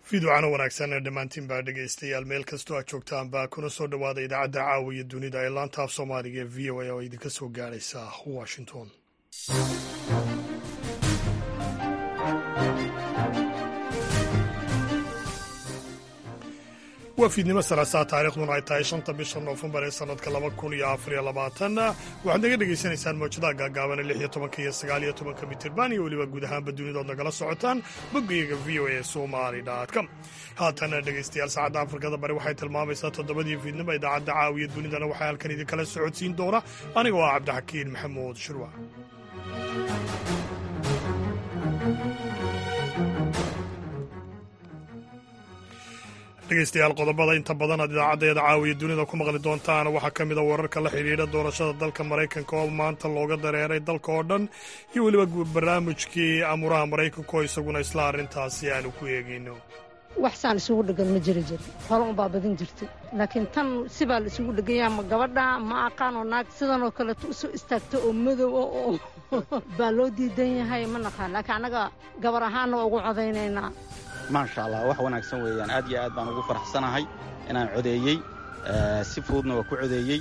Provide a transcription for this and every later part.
fiidwacana wanaagsan dhammaantiin baa dhegaystayaal meel kastoo aad joogtaanba kuna soo dhowaada idaacadda caawiya dunida ee laanta af soomaaliga ee v o a oo idinka soo gaadhaysa washington waa fiidnimo salaasaa taariikhduna ay tahay shanta bisha noofembar ee sannadka laba kun iyo afariyo labaatan waxaad naga dhegaysanaysaan mawjadaha gaagaaban lix iyo tobanka iyo sagaal iyo tobanka mitirban iyo weliba guud ahaanba dunidood nagala socotaan boggayaga v o a somali com haatana dhegaystayaal saacadda afrikada bari waxay tilmaamaysaa toddobadii fiidnimo idaacadda caawiya dunidana waxaa halkan idinkala socodsiin doona aniga oo ah cabdixakiin maxamuud shirwa dhegaystayaal qodobada inta badan aad idaacaddeeda caawiya dunida ku maqli doontaan waxaa ka mid a wararka la xidhiidha doorashada dalka maraykanka oo maanta looga dareeray dalka oo dhan iyo weliba barnaamijkii amuraha maraykanka oo isaguna isla arrintaasi aanu ku eegayno wax saan isugu dhegan ma jiri jir hore unbaa badin jirtay laakiin tan sibaa la isugu dheganyaa ma gabadha ma aqaanoo naag sidanoo kaleeto usoo istaagta oo madow oo baa loo diidan yahay ma naqaan laakiin annaga gabar ahaanna waa ugu codaynaynaa maasha allah wax wanaagsan weeyaan aad iyo aad baan ugu faraxsanahay inaan codeeyey si fududna waa ku codeeyey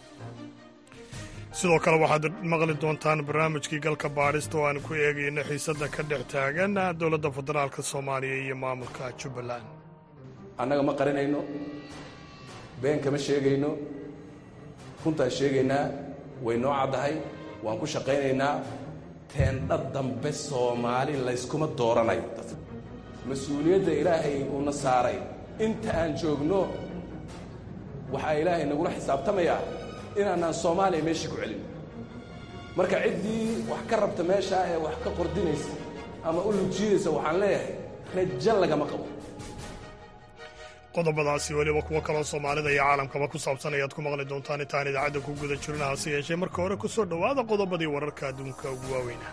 sidoo kale waxaad maqli doontaan barnaamijkii galka baadhista oo aan ku eegayno xiisadda ka dhex taagan dowladda federaalka soomaaliya iyo maamulka jubbaland annaga ma qarinayno been kama sheegayno runtaan sheegaynaa way noo caddahay waan ku shaqaynaynaa teendha dambe soomaali layskuma dooranayo mas-uuliyadda ilaahay uuna saaray inta aan joogno waxaa ilaahay nagula xisaabtamayaa inaanaan soomaaliya meeshii ku celin marka ciddii wax ka rabta meeshaa ee wax ka qordinaysa ama u lujiidaysa waxaan leeyahay rajo lagama qabo qodobadaasi weliba kuwo kaloo soomaalida iyo caalamkaba ku saabsan ayaad ku maqli doontaan intaan idaacadda ku guda jirin hase yeeshee marka hore ku soo dhowaada qodobadii wararka adduunka ugu waaweyna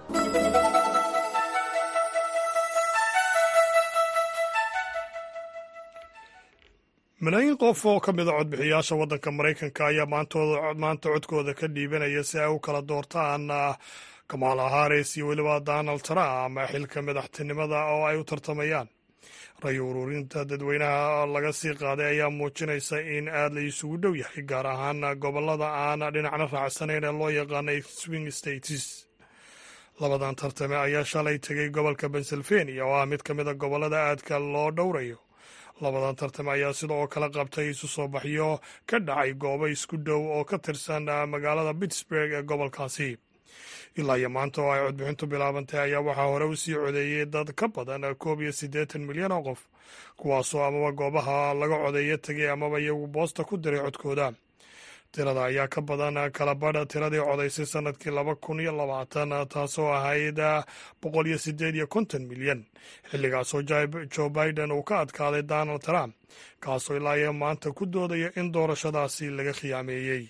malaayiin qof oo ka mid a codbixiyaasha waddanka maraykanka ayaa maanta codkooda ka dhiibanaya si ay u kala doortaan kamala haris iyo weliba donald trump xilka madaxtinimada oo ay u tartamayaan ray ururinta dadweynaha laga sii qaaday ayaa muujinaysa in aad la isugu dhow yahay gaar ahaan gobolada aan dhinacna raacsanayn ee loo yaqaanay swing states labadan tartame ayaa shalay tegay gobolka pennsylvania oo ah mid ka mid a gobolada aadka loo dhowrayo labadan tartame ayaa sidoo kale qabtay isu soo baxyo ka dhacay goobo isku dhow oo ka tirsan magaalada pittsburg ee gobolkaasi ilaa iyo maanta oo ay codbixintu bilaabantay ayaa waxaa hore u sii codeeyey dad ka badan koob iyo siddeetan milyan oo qof kuwaasoo amaba goobaha laga codeeya tegay amaba iyagu boosta ku diray codkooda tirada ayaa ka badan kala badha tiradii codaysay sanadkii laba kun iyo labaatan taasoo ahayd boqol iyo siddeed iyo konton milyan xilligaasoo joe biden uu ka adkaaday donald trump kaasoo ilaa iyo maanta ku doodaya in doorashadaasi laga khiyaameeyey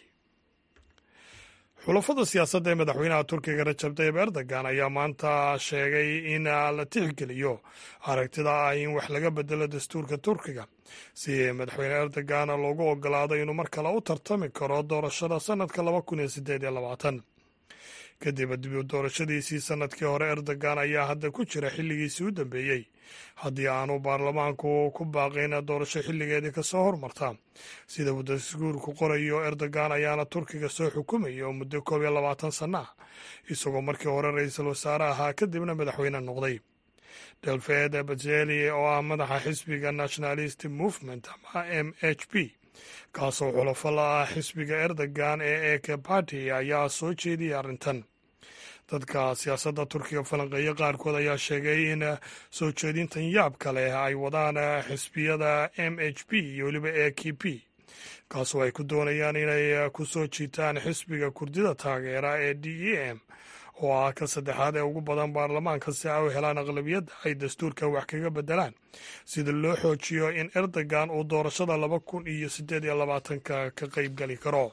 xulafada siyaasadda ee madaxweynaha turkiga rajab tayib erdogan ayaa maanta sheegay in la tixgeliyo aragtida ah in wax laga bedelo dastuurka turkiga si madaxweyne erdogan loogu ogolaado inuu mar kale u tartami karo doorashada sanadka laba kun iyo sideed iyo labaatan kadib dib doorashadiisii sanadkii hore erdogan ayaa hadda ku jira xilligiisii u dambeeyey haddii aanu baarlamaanku ku baaqayn doorasho xilligeedii kasoo hormarta sida uu daskuurku qorayo erdogan ayaana turkiga soo xukumaya oo muddo koob iyo labaatan sanno ah isagoo markii hore ra-iisul wasaare ahaa kadibna madaxweyne noqday delfed bajeli oo ah madaxa xisbiga nationalist movement ama m h p kaasoo xulafo la ah xisbiga erdogan ee eke barty ayaa soo jeediyay arrintan dadka siyaasadda turkiga falanqeeya qaarkood ayaa sheegay in soo jeedintan yaabka leh ay wadaan xisbiyada m h p iyo weliba e k p kaasoo ay ku doonayaan inay ku soo jiitaan xisbiga kurdida taageera ee d e m oo ah ka saddexaad ee ugu badan baarlamaanka si ay u helaan aqlabiyadda ay dastuurka wax kaga bedelaan sida loo xoojiyo in erdogan uu doorashada laba kun iyo siddeed iyo labaatanka ka qaybgeli karo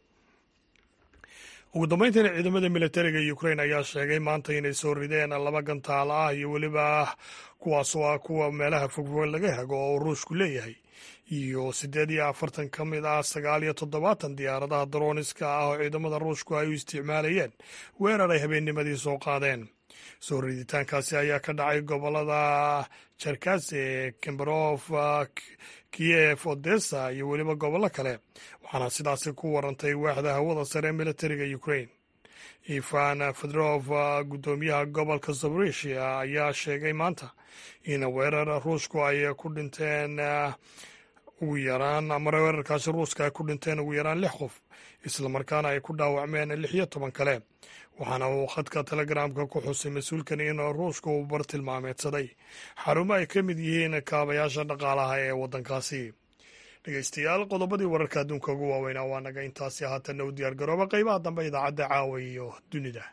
ugu dambeyntiina ciidamada militariga ukrain ayaa sheegay maanta inay soo rideen laba gantaalo ah iyo weliba kuwaasoo ah kuwa meelaha fogfog laga hago oo ruushku leeyahay iyo siddeed iyo afartan ka mid ah sagaal iyo toddobaatan diyaaradaha darooniska ah oo ciidamada ruushku ay u isticmaalayeen weerar ay habeennimadii soo qaadeen soo riditaankaasi ayaa ka dhacay gobolada jerkase kemberof kiev odessa iyo weliba gobollo kale waxaana sidaasi ku warantay waaxda hawada sare ee militariga ukrain ivan fedrof guddoomiyaha gobolka zaborisia ayaa sheegay maanta in weerar ruushku ay ku dhinteen ugu yaraan ama weerarkaasi ruuska ay ku dhinteen ugu yaraan lix qof islamarkaana ay ku dhaawacmeen lix iyo toban kale waxaana uu khadka telegramka ku xusay mas-uulkan in ruushka uu bartilmaameedsaday xarumo ay ka mid yihiin kaabayaasha dhaqaalaha ee waddankaasi dhegeystayaal qodobadii wararka adduunka ugu waaweynaa waa naga intaasi haatanna u diyaar garooba qeybaha dambe idaacadda caawa iyo dunida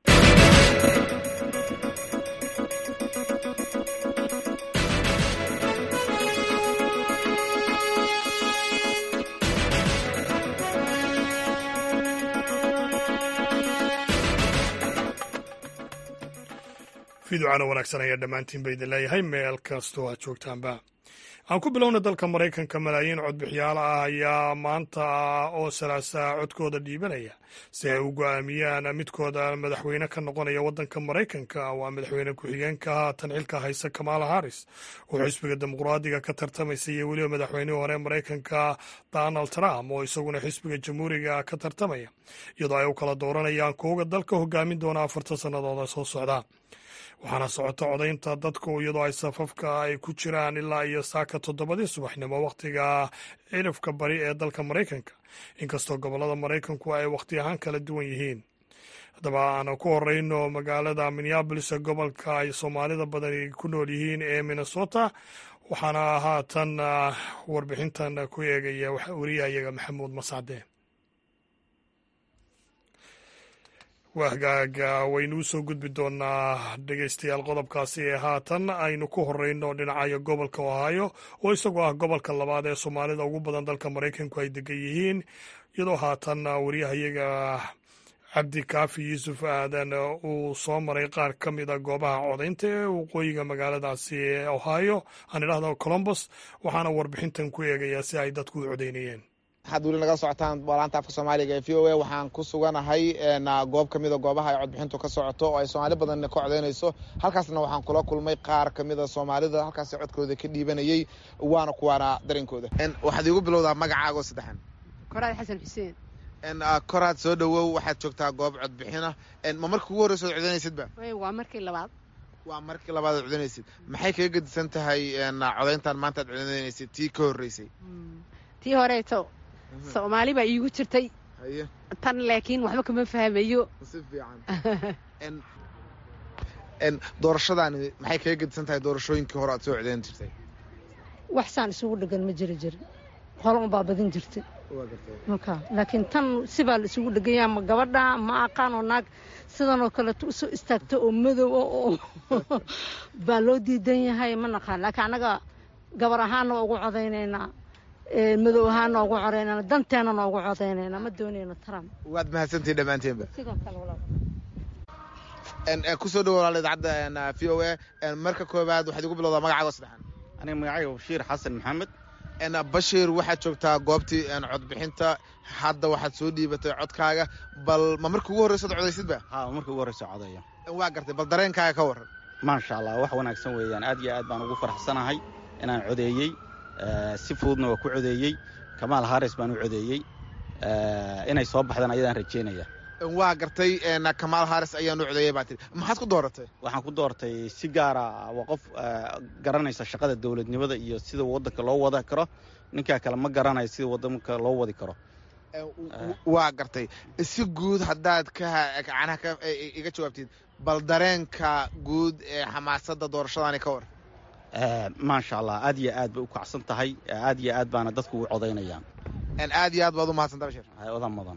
fiducana wanaagsan ayaa dhammaantiin ba idin leeyahay meel kastoo aad joogtaanba aan ku bilowna dalka maraykanka malaayiin codbixiyaal ah ayaa maanta oo salaasaa codkooda dhiibanaya si ay u go-aamiyaan midkooda madaxweyne ka noqonaya waddanka maraykanka waa madaxweyne ku-xigeenka haatan xilka haysa kamaala haris oo xisbiga dimuqraadiga ka tartamaysa iyo weliba madaxweynihii hore maraykanka donald trump oo isaguna xisbiga jamhuuriga ka tartamaya iyadoo ay u kala dooranayaan kooga dalka hogaamin doona afartan sannadooda soo socda waxaana socota codaynta dadku iyadoo ay safafka ay ku jiraan ilaa iyo saaka toddobadii subaxnimo wakhtiga cirifka bari ee dalka maraykanka inkastoo gobollada maraykanku ay wakhti ahaan kala duwan yihiin haddaba aan ku horeyno magaalada minneabolis gobolka ay soomaalida badani ku nool yihiin ee minnesota waxaana haatan warbixintan ku eegaya wariyahayaga maxamuud mascade wahgaaga waynu u soo gudbi doonaa dhegeystayaal qodobkaasi ee haatan aynu ku horeyno dhinacayo gobolka ohaayo oo isagoo ah gobolka labaad ee soomaalida ugu badan dalka maraykanku ay degan yihiin iyadoo haatan waryahayaga cabdi kaafi yuusuf aadan uu soo maray qaar ka mid a goobaha codaynta ee waqooyiga magaaladaasi ee ohaayo aan idhahdo colombos waxaana warbixintan ku eegayaa si ay dadku u codaynayeen waxaad weli naga socotaan laanta afka soomaaliga ee v o a waxaan ku suganahay goob ka mida goobaha ay codbixintu ka socoto oo ay soomaali badan ka codaynayso halkaasna waxaan kula kulmay qaar ka mida soomaalida halkaas codkooda ka dhiibanayey waana kuwaana darinkooda waxaad iigu bilowdaa magacaago saddexan koraad xasan xuseen koraad soo dhowow waxaad joogtaa goob codbixina ma markii ugu horreysa od codaynaysidba waa markii labaad waa markii labaad ad codaynaysid maxay kaga gedisan tahay codayntan maanta ad codaynaysid tii ka horreysay tii horeeto soomaali baa iigu jirtay tan laakiin waxba kama fahmayo si fiican doorashadaani maxay kaga gedisan tahay doorashooyinkii hore aad soo codayn jirtay wax saan isugu dhegan ma jiri jirin hore unbaa badin jirtay marka laakiin tan sibaa la isugu dheganya ma gabadha ma aqaan oo naag sidanoo kaleeto usoo istaagta oo madow oo baa loo diidan yahay ma naqaan laakiin annaga gabar ahaanna waa ugu codaynaynaa madow ahaan noogu codaynana danteena noogu codaynayna ma doonayno trump waad mahadsantihin dhammaanteenba sidoo kale walaal kusoo dhawo walaal idaacadda v o a marka koowaad waxaad igu bilowdaa magacaago saddexan aniga magacayga bashiir xasan maxamed bashiir waxaad joogtaa goobtii codbixinta hadda waxaad soo dhiibatay codkaaga bal ma markii ugu horreysa od codaysidba ha markii ugu horreysa codeeya waa gartay bal dareenkaaga ka warran maasha allah wax wanaagsan weeyaan aad iyo aad baan ugu faraxsanahay inaan codeeyey si fududna waa ku codeeyey kamaal haris baan u codeeyey inay soo baxdaan ayadaan rajeynaya waa gartay kamaal haris ayaan u codeeyey baa tii maxaad ku dooratay waxaan ku doortay si gaara waa qof garanaysa shaqada dowladnimada iyo sida waddanka loo wada karo ninkaa kale ma garanayo sida waddanka loo wadi karo waa gartay si guud haddaad ka gacanaha iga jawaabtid bal dareenka guud ee xamaasadda doorashadaani ka war maasha allah aad iyo aad bay u kacsan tahay aad iyo aad baana dadku u codaynayaan aad iyo aad baad u mahadsanta bashir odan mudan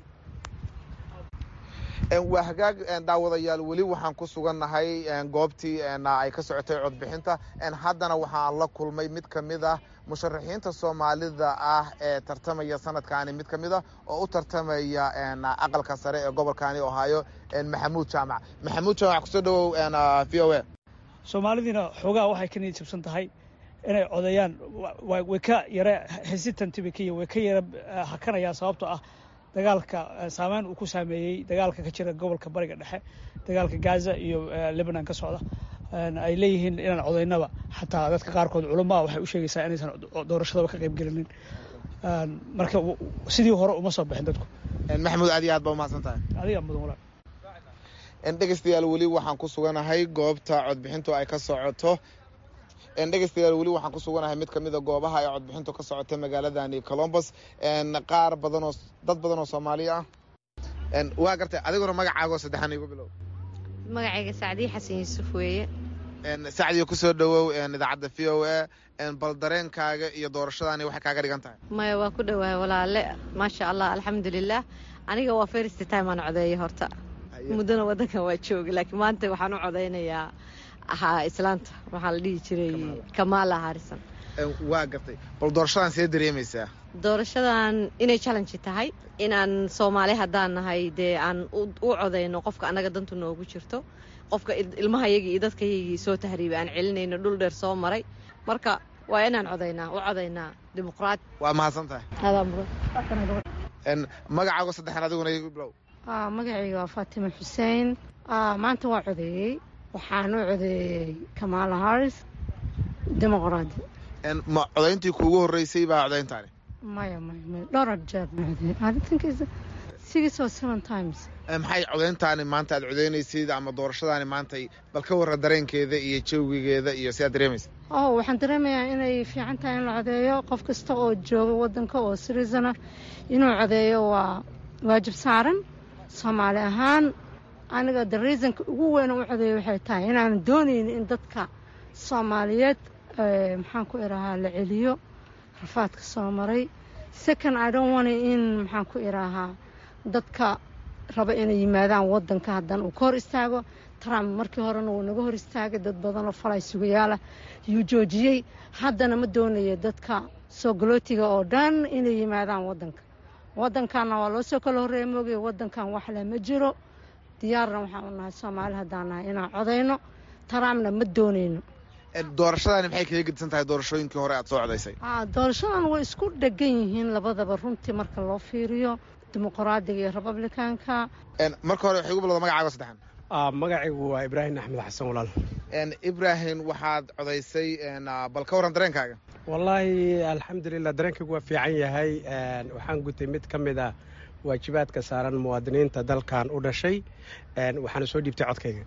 waa hagaag daawadayaal weli waxaan ku sugannahay goobtii ay ka socotay codbixinta haddana waxaan la kulmay mid ka mid ah musharaxiinta soomaalida ah ee tartamaya sanadkaani mid ka mid ah oo u tartamaya aqalka sare ee gobolkaani ohaayo maxamuud jaamac maxamuud jaamac kusoo dhawow v o a soomaalidiina xoogaa waxay ka niyad jabsan tahay inay codeeyaan way ka yara hesitanty bay ka way ka yara hakanayaan sababtoo ah dagaalka saameyn uu ku saameeyey dagaalka ka jira gobolka bariga dhexe dagaalka gaza iyo lebanon ka socda ay leeyihiin inaan codaynaba xataa dadka qaarkood culamaa waxay u sheegaysaa inaysan doorashadaba ka qayb gelinin marka sidii hore uma soo bixin dadku maxamuud aad iyo aad baa umahadsan tahay adiga mudan walaal dhegeystayaal weli waxaan ku suganahay goobta codbixintu ay ka socoto dhegeystayaal weli waxaan ku suganahay mid kamida goobaha ay codbixintu ka socoto magaaladani colombos qaar badanoo dad badan oo soomaali ah waa gartay adiguna magacaagoo saddexan igu bilow magacayga sacdiye xasan yuusuf weeye sacdiyo kusoo dhawow idaacadda v o a bal dareenkaaga iyo doorashadaani waxay kaaga dhigan tahay maya waa ku dhowahay walaale maasha allah alxamdulilah aniga waa first time aan codeeya horta muddona waddankan waa jooga laakiin maanta waxaan u codaynayaa ahaa islaanta waxaa la dhihi jiray kamaala harisan waa gartay bal doorashadan see dareemaysaa doorashadan inay challenge tahay inaan soomaali haddaan nahay dee aan u codayno qofka annaga dantu noogu jirto qofka ilmahayagii iyo dadkayagii soo tahriibay aan celinayno dhul dheer soo maray marka waa inaan codaynaa u codaynaa dimuqraat waa mahadsan tahay magacaago saddexan adiguna igu bilow magacayga waa faatima xuseen maanta waa codeeyey waxaan u codeeyey kamaala haris dimuqraadi ma codayntii kuugu horreysay baa codayntaani maya maya maya dhowr jeer ma codeeyey aditankiisa six or seven times maxay codayntaani maanta aad codaynaysid ama doorashadaani maantay bal ka warra dareenkeeda iyo jawigeeda iyo si aad dareemaysa oh waxaan dareemayaa inay fiican tahay in la codeeyo qof kasta oo jooga waddanka oo citizen ah inuu codeeyo waa waajib saaran soomaali ahaan aniga the reasonka ugu weyn u codeeyo waxay tahay inaan doonayn in dadka soomaaliyeed maxaan ku idhaahaa la celiyo rafaadka soo maray second i don't want in maxaan ku idhaahaa dadka raba inay yimaadaan waddanka haddana uu ka hor istaago trump markii horena wuu naga hor istaagay dad badanoo falay sugayaala yuu joojiyey haddana ma doonayo dadka soo galootiga oo dhan inay yimaadaan waddanka waddankanna waa loo soo kala horreeya moogay waddankan wax leh ma jiro diyaarna waxaan u nahay soomaali haddaan nahay inaan codayno trumpna ma doonayno doorashadaani maxay kaga gedisan tahay doorashooyinkii hore aad soo codaysay doorashadan way isku dhegan yihiin labadaba runtii marka loo fiiriyo dimuqraadiga iyo republicanka marka hore waxay ugu bilowda magacaago saddexan magacaygu waa ibraahim axmed xasan walaal ibraahim waxaad codaysay bal ka warran dareenkaaga wallaahi alxamdulilah dareenkaygu waa fiican yahay waxaan gutay mid ka mid ah waajibaadka saaran muwaadiniinta dalkan u dhashay waxaana soo dhiibtay codkayga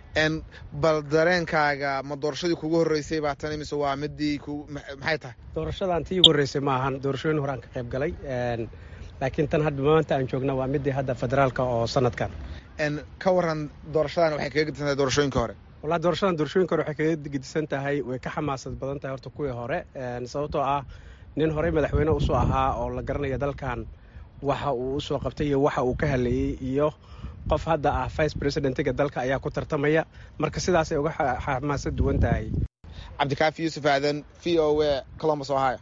bal dareenkaaga ma doorashadii kugu horreysay baa tan mise waa midii maxay tahay doorashadan tii ugu horreysay ma ahan doorashooyin hore aan ka qayb galay laakiin tan hadda maanta aan joogna waa midii hadda federaalka oo sanadkan ka waran doorashadan waxay kaga gedisan tahay doorashooyinkii hore wallahi doorashadan doorashooyinka hore waxay kaga gedisan tahay way ka xamaasad badan tahay horta kuwii hore sababtoo ah nin horey madaxweyne usoo ahaa oo la garanaya dalkan waxa uu usoo qabtay iyo waxa uu ka hadlayey iyo qof hadda ah vice presidentiga dalka ayaa ku tartamaya marka sidaasay uga xamaasad duwan tahay cabdikaafi yuusuf aadan v o a colombus ohio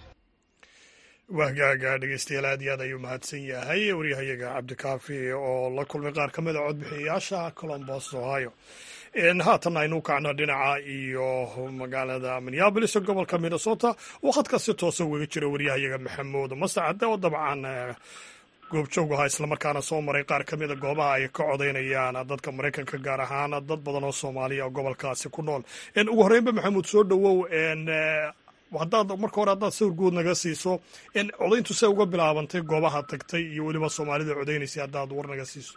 wahgaaga dhegeystayaal aad iyo aad ayuu mahadsan yahay waryahayaga cabdikaafi oo la kulmay qaar ka mid a codbixiyayaasha colombos ohio haatan aynu kacno dhinaca iyo magaalada minneabolis oo gobolka minnesota oo khadka si toosa ugaga jira waryahayaga maxamuud masacade oo dabcan goobjoog ahaa islamarkaana soo maray qaar ka mida goobaha ay ka codaynayaan dadka maraykanka gaar ahaan dad badan oo soomaaliya oo gobolkaasi ku nool ugu horreynba maxamuud soo dhowow haddaad marka hore haddaad sawir guud naga siiso codayntu see uga bilaabantay goobaha tagtay iyo weliba soomaalida codaynaysa haddaad war naga siiso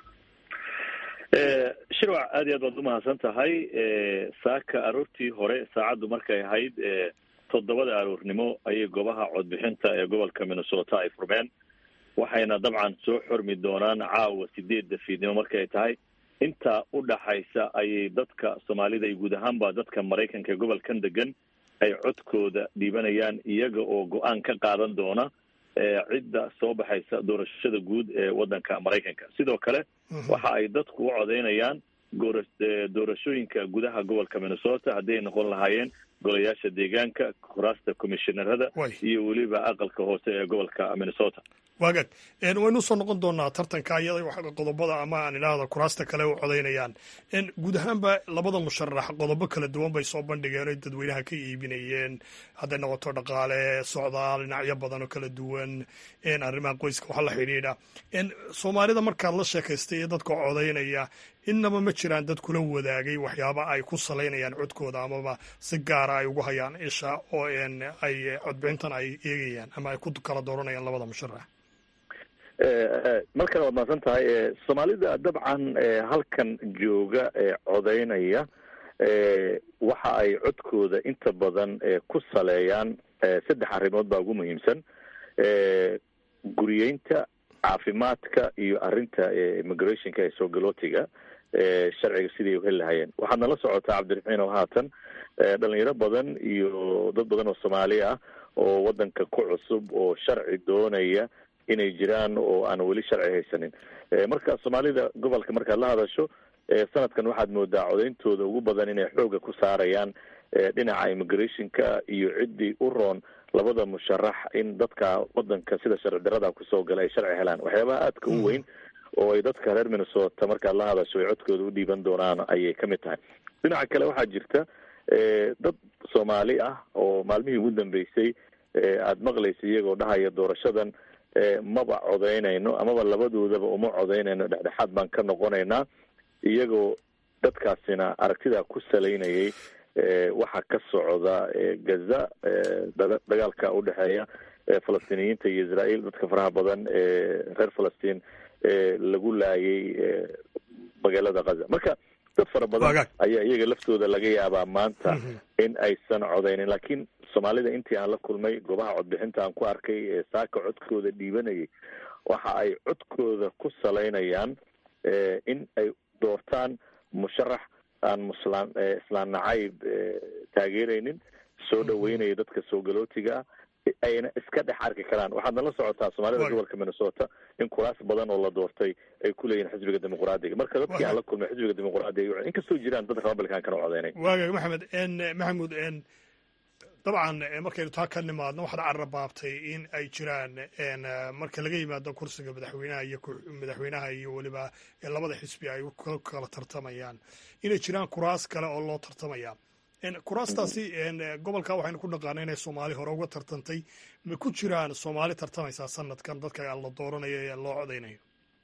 shirwac aad iyo aad baad umahadsan tahay saaka aroortii hore saacaddu markay ahayd toddobada aroornimo ayay goobaha codbixinta ee gobolka minnesota ay furmeen waxayna dabcan soo xormi doonaan caawa sideedda fiidnimo markay tahay intaa u dhaxaysa ayay dadka soomaalida iyo guud ahaanba dadka maraykanka ee gobolkan degan ay codkooda dhiibanayaan iyaga oo go-aan ka qaadan doona cidda soo baxaysa doorashada guud ee waddanka maraykanka sidoo kale waxa ay dadku u codeynayaan doorashooyinka gudaha gobolka minnesota hadday noqon lahaayeen golayaasha deegaanka kuraasta commishinarada iyo weliba aqalka hoose ee gobolka minnesota waagaag waynu usoo noqon doonaa tartanka iyada qodobada ama aan idhaahda kuraasta kale u codaynayaan guud ahaanba labada musharax qodobo kala duwan bay soo bandhigeen oy dadweynaha ka iibinayeen hadday noqoto dhaqaale socdaal dhinacyo badan oo kala duwan arrimaha qoyska waxa la xidhiidha soomaalida markaad la sheekaystay iyo dadka codaynaya innaba ma jiraan dad kula wadaagay waxyaaba ay ku salaynayaan codkooda amaba si gaara ay ugu hayaan isha oo ay codbixintan ay eegayaan ama ay ku kala dooranayaan labada musharax mar kale waad mahadsan tahay soomaalida dabcan halkan jooga ee codaynaya waxa ay codkooda inta badan ku saleeyaan saddex arrimood baa ugu muhiimsan guriyeynta caafimaadka iyo arrinta immigrationka ee soo galootiga sharciga sidii heli lahayeen waxaad nala socotaa cabdiraxiin oo haatan dhalinyaro badan iyo dad badan oo soomaali ah oo wadanka ku cusub oo sharci doonaya inay jiraan oo aan weli sharci haysanin marka soomaalida gobolka markaad la hadasho sanadkan waxaad moodaa codeyntooda ugu badan inay xooga ku saarayaan dhinaca immigrationka iyo ciddii u roon labada musharax in dadka wadanka sida sharci darada kusoo gala ay sharci helaan waxyaabaha aadka u weyn oo ay dadka reer minnesota markaad la hadasho ay codkooda u dhiiban doonaan ayay kamid tahay dhinaca kale waxaa jirta dad soomaali ah oo maalmihii ugu dambeysay aada maqlaysa iyagoo dhahaya doorashadan maba codeynayno amaba labadoodaba uma codeynayno dhexdhexaad baan ka noqonaynaa iyagoo dadkaasina aragtidaa ku salaynayay waxaa ka socda gaza dagaalka udhexeeya falastiiniyiinta iyo israel dadka faraha badan ee reer falastiin lagu laayay magaalada gaza marka dad fara badan ayaa iyaga laftooda laga yaabaa maanta in aysan codeynin laakiin soomaalida intii aan la kulmay goobaha codbixinta aan ku arkay ee saaka codkooda dhiibanayay waxa ay codkooda ku salaynayaan in ay doortaan musharax aan muslaan islaan nacayb taageeraynin soo dhaweynaya dadka soo galootiga ayna iska dhex arki karaan waxaadna la socotaa soomaalida gobolka minnesota in kuraas badan oo la doortay ay ku leeyihin xisbiga dimuqraadiga marka dadkii aan la kulmay xisbiga dimuqraadiga inkastoo jiraan dad republicankana codeynay waagaag maxamed maxamuud dabcan markaynu taa ka nimaadno waxaad carabaabtay in ay jiraan marka laga yimaado kursiga madaxweynaha iyo madaxweynaha iyo weliba labada xisbi ay ku kala tartamayaan inay jiraan kuraas kale oo loo tartamaya kuraastaasi gobolka waxaynu ku dhaqaana inay soomaali hore uga tartantay ma ku jiraan soomaali tartamaysaa sanadkan dadka la dooranayo ee loo codeynayo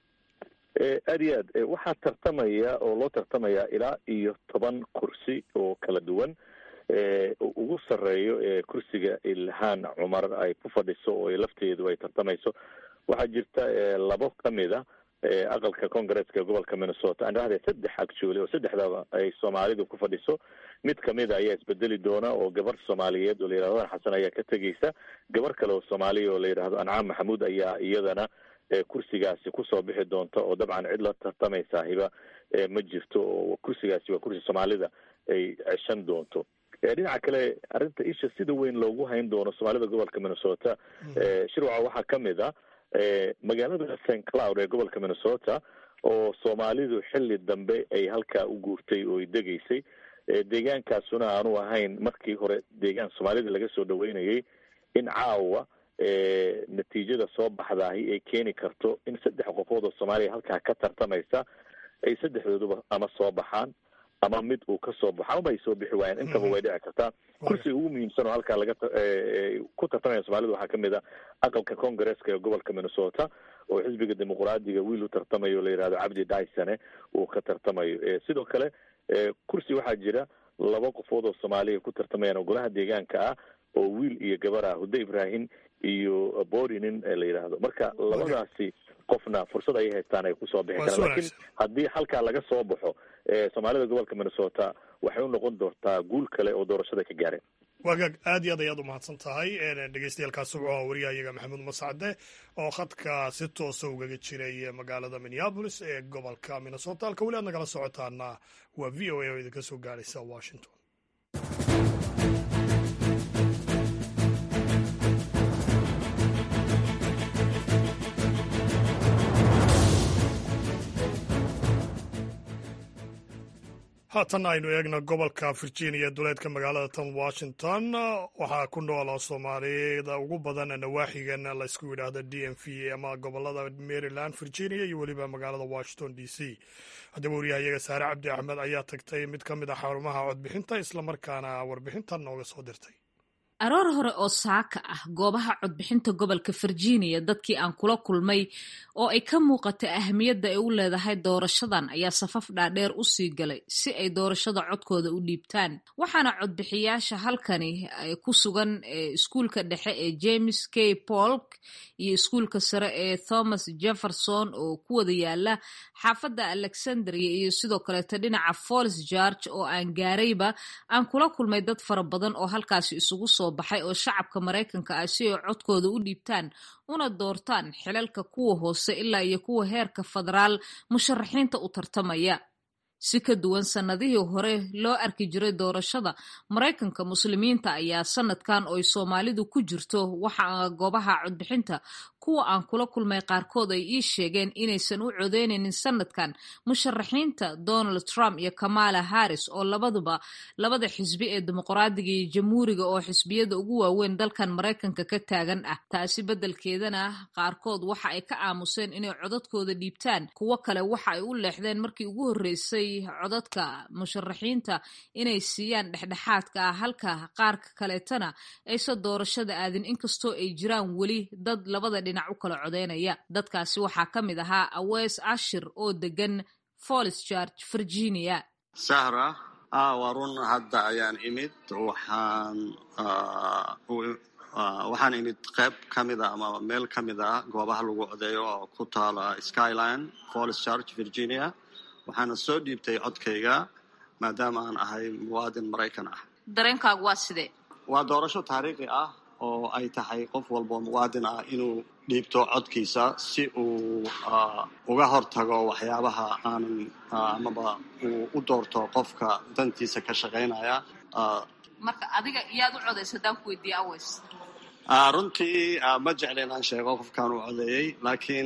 aad iyo aad waxaa tartamaya oo loo tartamaya ilaa iyo toban kursi oo kala duwan ugu sarreeyo ee kursiga ilhaan cumar ay ku fadhiso oo lafteedu ay tartamayso waxaa jirta labo kamid a aqalka congresska gobolka minnesota aan dhahday saddex actually oo saddexdaba ay soomaalidu ku fadhiso mid kamida ayaa isbedeli doona oo gabar soomaaliyeed oo la yidhahdo an xasan ayaa ka tegeysa gabar kale oo soomaaliya oo la yidhahdo ancaam maxamuud ayaa iyadana kursigaasi kusoo bixi doonta oo dabcan cid la tartamaysa hiba ma jirto oo kursigaasi waa kursi soomaalida ay ceshan doonto dhinaca kale arrinta isha sida weyn loogu hayn doono soomaalida gobolka minnesota shirwaca waxaa kamid a magaalada st cloud ee gobolka minnesota oo soomaalidu xilli dambe ay halkaa u guurtay oo ay degeysay deegaankaasuna aanu ahayn markii hore deegaan soomaalida laga soo dhaweynayay in caawa natiijada soo baxdaahi ay keeni karto in saddex qofood oo soomaaliya halkaa ka tartamaysa ay saddexdooduba ama soo baxaan ama mid uu ka soo baxo ama ay soo bixi waayeen intaba way dhici kartaa kursiga ugu muhiimsan oo halkaa laga ku tartamaya soomaalida waxaa kamid a aqalka congresska ee gobolka minnesota oo xisbiga dimuqraadiga wiil u tartamayo o la yidhahdo cabdi dysone uu ka tartamayo sidoo kale kursi waxaa jira laba qofood oo soomaaliya ku tartamayaan oo golaha deegaanka ah oo wiil iyo gabar ah hude ibrahim iyo borinin la yidhaahdo marka labadaasi qofna fursad ayay haystaan ay kusoo bixi karaan lakiin haddii halkaa laga soo baxo soomaalida gobolka minnesota waxay u noqon doontaa guul kale oo doorashada ka gaareen waagaag aad iyo aad ayaad umahadsan tahay dhegeystayaaalkaasi wuxuu ahaa wariyahayaga maxamuud mascade oo khadka si toosa ugaga jiray magaalada minneabolis ee gobolka minnesota halka weli aad nagala socotaana waa v o a oo idinka soo gaaraysa washington haatan aynu eegno gobolka virginia duleedka magaalada tan washington waxaa ku nool soomaalida ugu badan nawaaxigan laysku yidhaahda d m v ama gobolada maryland virginia iyo weliba magaalada washington d c haddaba waryahayaga saare cabdi axmed ayaa tagtay mid ka mid a xarumaha codbixinta islamarkaana warbixintan nooga soo dirtay aroor hore oo saaka ah goobaha codbixinta gobolka virginia dadkii aan kula kulmay oo ay ka muuqatay ahamiyadda ay u leedahay doorashadan ayaa safaf dhaadheer u sii galay si ay doorashada codkooda u dhiibtaan waxaana codbixiyaasha halkani ku sugan iskuulka dhexe ee james k polk iyo iskuulka sare ee thomas jefferson oo ku wada yaala xaafadda alexandria iyo sidoo kaleeto dhinaca fols george oo aan gaarayba aan kula kulmay dad fara badan oo halkaasi isugu soo baxay oo shacabka maraykanka ah si ay codkooda u dhiibtaan una doortaan xilalka kuwa hoose ilaa iyo kuwa heerka federaal musharaxiinta u tartamaya si ka duwan sannadihii hore loo arki jiray doorashada maraykanka muslimiinta ayaa sanadkan ooy soomaalidu ku jirto waxa goobaha codbixinta kuwa aan kula kulmay qaarkood ay ii sheegeen inaysan u codeynaynin sanadkan musharaxiinta donald trump iyo kamala harris oo labaduba labada xisbi ee dimuqraadiga iyo jamhuuriga oo xisbiyada ugu waaweyn dalkan maraykanka ka taagan ah taasi beddelkeedana qaarkood waxa ay ka aamuseen inay codadkooda dhiibtaan kuwo kale waxa ay u leexdeen markii ugu horreysay codadka musharaxiinta inay siiyaan dhexdhexaadka ah halka qaarka kaleetana aysan doorashada aadin inkastoo ay jiraan weli dad labada dhinac u kala codeynaya dadkaasi waxaa ka mid ahaa awees ashir oo degan folis george virginia sahra waa run hadda ayaan imid waxaan waxaan imid qayb ka mid a ama meel ka mid a goobaha lagu codeeyo oo ku taala skyline folis george virginia waxaana soo dhiibtay codkayga maadaama aan ahay muwaadin maraykan ah dareenkaagu waa sidee waa doorasho taariikhi ah oo ay tahay qof walboo muwaadin ah inuu dhiibto codkiisa si uu uga hortago waxyaabaha aanan amaba uu u doorto qofka dantiisa ka shaqaynaya marka adiga iyaad u codaysa haddaan ku weydiiye aweys runtii ma jecla inaan sheego qofkaan u codeeyey laakiin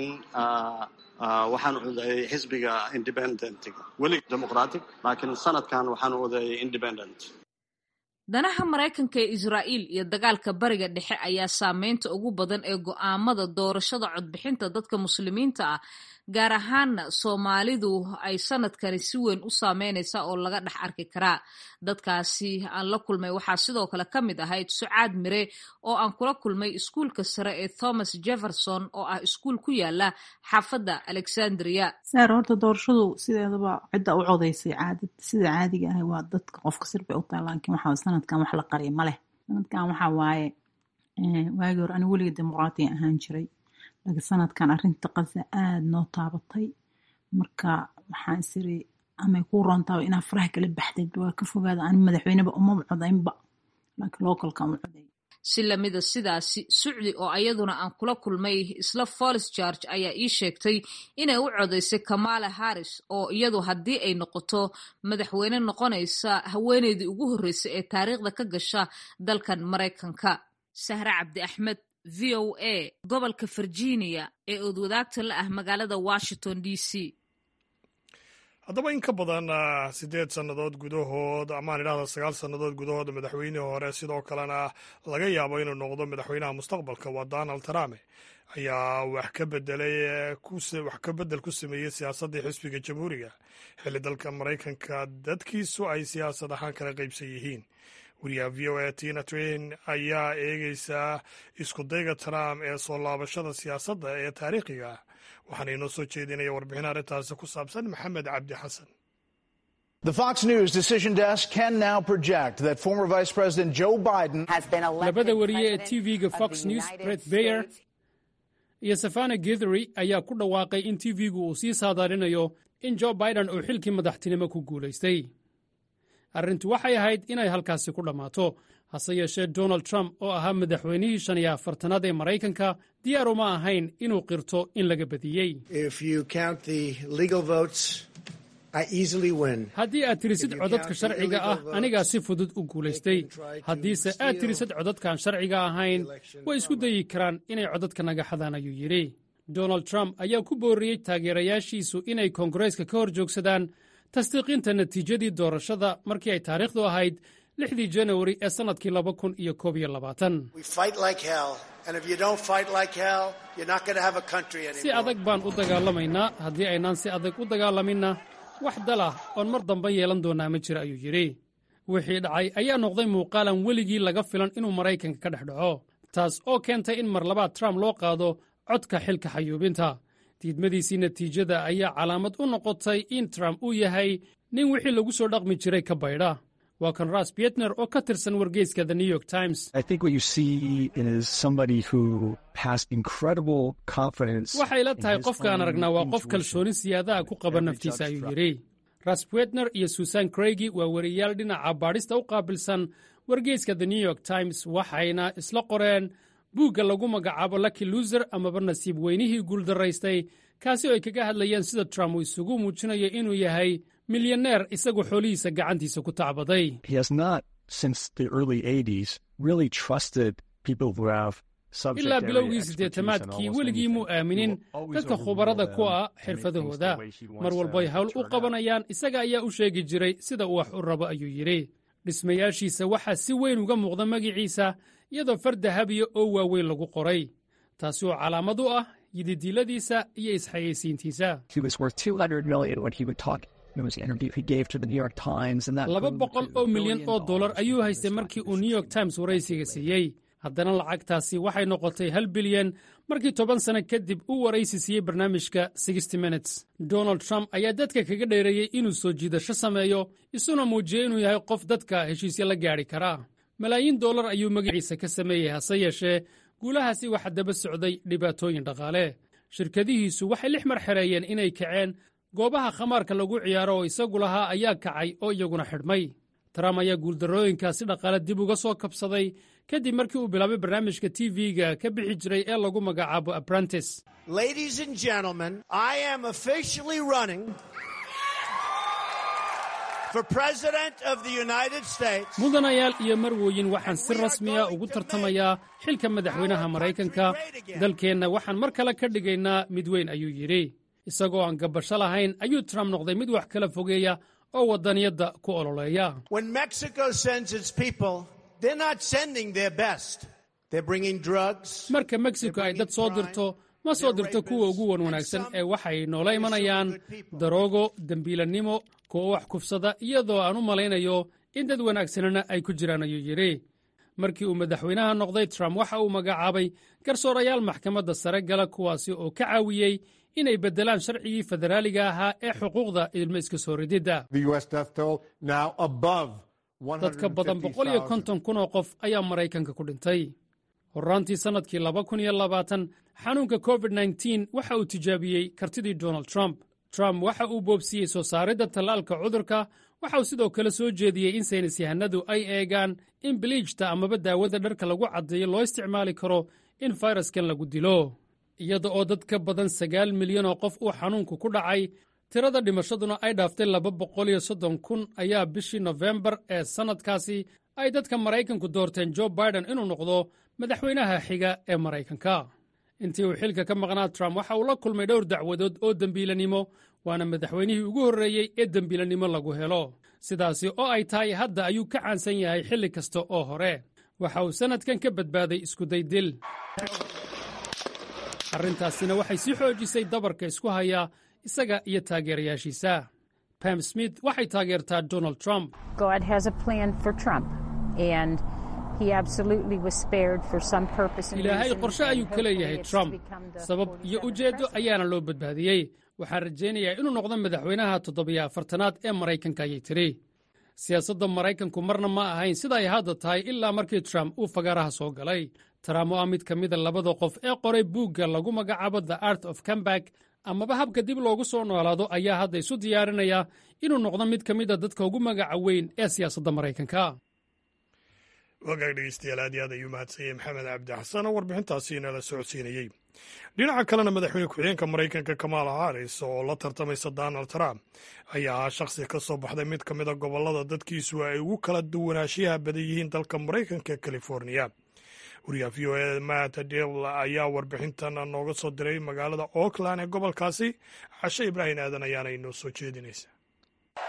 waxaan codeeyey xisbiga independentiga welig demoqratic laakiin sanadkan waxaan u codeeyey independent danaha maraykanka ee israa'iil iyo dagaalka bariga dhexe ayaa saameynta ugu badan ee go'aamada doorashada codbixinta dadka muslimiinta ah gaar ahaana soomaalidu ay sanadkani si weyn u saameynaysa oo laga dhex arki karaa dadkaasi aan la kulmay waxaa sidoo kale ka mid ahayd sucaad mire oo aan kula kulmay iskuulka sare ee thomas jefferson oo ah iskuul ku yaala xaafadda alexandria saar horta doorashadu sideedaba cidda u codaysay caadad sida caadiga ah waa dadka qofka sir bay u tahay laakiin waxaa sanadkan wax la qariya ma leh sanadkan waxaa waaye waagii hore ani weliga dimuqraatiga ahaan jiray laakiin sanadkan arrinta qaza aada noo taabatay marka waxaan isiri amay kuu roontaaba inaa faraha kala baxdeed waa ka fogaada ani madaxweyneba umaba codaynba laakiin localkan u coday si lamida sidaasi sucdi oo ayaduna aan kula kulmay isla folis george ayaa ii sheegtay inay u codaysay kamala harris oo iyadu haddii ay noqoto madaxweyne noqonaysa haweeneydii ugu horreysay ee taariikhda ka gasha dalkan maraykanka sahre cabdi axmed v o a gobolka virginia ee oodwadaagta la ah magaalada washington d c haddaba in ka badan siddeed sannadood gudahood amaan idhahda sagaal sannadood gudahood madaxweynihii hore sidoo kalena laga yaabo inuu noqdo madaxweynaha mustaqbalka waa donald trump ayaa wax ka bedelay wax ka bedel ku sameeyey siyaasaddii xisbiga jamhuuriga xilli dalka maraykanka dadkiisu ay siyaasad ahaan kala qaybsan yihiin wariyaha v o a tina twain ayaa eegeysaa iskudayga trump ee soo laabashada siyaasadda ee taariikhiga ah waxaana inoo soo jeedinaya warbixin arrintaasi ku saabsan maxamed cabdi xasan The Fox News decision desk can now project that former Vice President Joe Biden has been labada wariye ee tv-ga fox news bret bayer iyo safana gethery ayaa ku dhawaaqay in tv-gu uu sii saadaarinayo in joe biden uu xilkii madaxtinimo ku guulaystay arrintu waxay ahayd inay halkaasi ku dhammaato hase yeeshee donald trump oo ahaa madaxweynihii shan iyo afartanaad ee maraykanka diyaar uma ahayn inuu qirto in laga badiyey haddii aad tirisid codadka sharciga ah anigaa si fudud u guulaystay haddiise aad tirisid codadkaan sharciga ahayn way isku dayi karaan inay codadka naga xadaan ayuu yidhi donald trump ayaa ku booriyey taageerayaashiisu inay koongareeska ka hor joogsadaan tasdiiqinta natiijadii doorashada markii ay taariikhdu ahayd lixdii janawari ee sannadkii laba kun iyo koob iyo labaatan si adag baan u dagaalamaynaa haddii aynaan si adag u dagaalaminna wax dalah oon mar dambe yeelan doonnaa ma jira ayuu yidhi wixii dhacay ayaa noqday muuqaalan weligii laga filan inuu maraykanka ka dhex dhaco taas oo keentay in mar labaad trump loo qaado codka xilka xayuubinta diidmadiisii natiijada ayaa calaamad u noqotay in trump uu yahay nin wixii lagu soo dhaqmi jiray ka baydha waa kan ras bietner oo ka tirsan wargeyska the new york times waxay la tahay qofkaan aragnaa waa qof kalsooni siyaadaha ku qaba naftiisa ayuu yidhi ras bietner iyo susan craigy waa wariyaal dhinaca baadhista u qaabilsan wargeyska the new york times waxayna isla qoreen buugga lagu magacaabo lucky luser amaba nasiib weynihii guuldaraystay kaasi oo ay kaga hadlayeen sida trump uu isugu muujinayo inuu yahay milyaneer isagu xoolihiisa gacantiisa ku tacbaday ilaa bilowgii siddeetamaadkii weligii muu aaminin dadka khubarada ku ah xirfadahooda mar walboy hawl u qabanayaan isaga ayaa u sheegi jiray sida uu wax u rabo ayuu yidhi dhismayaashiisa waxaa si weyn uga muuqda magiciisa iyadoo far dahabiya oo waaweyn lagu qoray taasi oo calaamad u ah yididiiladiisa iyo isxayeysiintiisa laba boqol oo milyan oo dollar ayuu haystay markii uu new york times waraysiga siiyey haddana lacagtaasi waxay noqotay hal bilyan markii toban sano kadib uu waraysi siiyey barnaamijka sixty minutes donald trump ayaa dadka kaga dheereeyey inuu soo jiidasho sameeyo isuna muujiyey inuu yahay qof dadka heshiisya la gaadhi karaa malaayiin dollar ayuu magaciisa ka sameeyey hase yeeshee guulahaasi waxaa daba socday dhibaatooyin dhaqaale shirkadihiisu waxay lix mar xereeyeen inay kaceen goobaha khamaarka lagu ciyaaro oo isagu lahaa ayaa kacay oo iyaguna xidhmay trump ayaa guuldarrooyinkaasi dhaqaale dib uga soo kabsaday kadib markii uu bilaabay barnaamijka tv-ga ka bixi jiray ee lagu magacaabo apprentice mudanayaal iyo marwooyin waxaan si rasmiya ugu tartamayaa xilka madaxweynaha maraykanka dalkeenna waxaan mar kale ka dhigaynaa mid weyn ayuu yidhi isagoo aan gabasho lahayn ayuu trump noqday mid wax kala fogeeya oo waddaniyadda ku ololeeya marka mexico ay dad soo dirto ma soo dirto kuwa ugu wan wanaagsan ee waxay noola imanayaan daroogo dembiilannimo kuwa wax kufsada iyadoo aan u malaynayo in dad wanaagsanina ay ku jiraan ayuu yidhi markii uu madaxweynaha noqday trump waxa uu magacaabay garsoorayaal maxkamadda sare gala kuwaasi oo ka caawiyey inay beddelaan sharcigii federaaliga ahaa ee xuquuqda ilmo iska soo rididda dad ka badan boqol iyo konton kun oo qof ayaa maraykanka ku dhintay horraantii sannadkii laba kun iyo labaatan xanuunka covid nteen waxa uu tijaabiyey kartidii donald trump trump waxa uu boobsiiyey soo saaridda tallaalka cudurka waxa uu sidoo kale soo jeediyey in saynis yahanadu ay eegaan in biliijta amaba daawada dharka lagu caddeeyo loo isticmaali karo in fayraskan lagu dilo iyada oo dad ka badan sagaal milyan oo qof uu xanuunku ku dhacay tirada dhimashaduna ay dhaaftay laba boqol iyo soddon kun ayaa bishii nofembar ee sannadkaasi ay dadka maraykanku doorteen jo biden inuu noqdo madaxweynaha xiga ee maraykanka intii uu xilka ka maqnaa trump waxa uu la kulmay dhowr dacwadood oo dembiilanimo waana madaxweynihii ugu horreeyey ee dembiilanimo lagu helo sidaasi oo ay tahay hadda ayuu ka caansan yahay xilli kasta oo hore waxa uu sannadkan ka badbaaday iskuday dil arrintaasina waxay sii xoojisay dabarka isku haya isaga iyo taageerayaashiisa pam smith waxay taageertaa donald trump ilaahay qorshe ayuu ka leeyahay trump sabab iyo ujeeddo ayaana loo badbaadiyey waxaan rajaynayaa inuu noqdo madaxweynaha toddobiyo afartanaad ee maraykanka ayay tiri siyaasadda maraykanku marna ma ahayn sida ay hadda tahay ilaa markii trump uu fagaaraha soo galay trump oo ah mid ka mida labada qof ee qoray buugga lagu magacaabo the art of comeback amaba habka dib loogu soo noolaado ayaa hadda isu diyaarinaya inuu noqdo mid ka mida dadka ugu magaca weyn ee siyaasadda maraykanka wagaag dhegeystayaal aad iyo aad ayuu mahadsanyay maxamed cabdi xasan oo warbixintaasi inala socodsiinayey dhinaca kalena madaxweyne ku-xigeenka maraykanka kamaala haris oo la tartamaysa donald trump ayaa ahaa shakhsi ka soo baxday mid ka mida gobollada dadkiisu ay ugu kala duwanaanshiyaha badan yihiin dalka maraykanka californiya wariyaha v o e matt dil ayaa warbixintan nooga soo diray magaalada oakland ee gobolkaasi cashe ibraahim aadan ayaana inoo soo jeedinaysa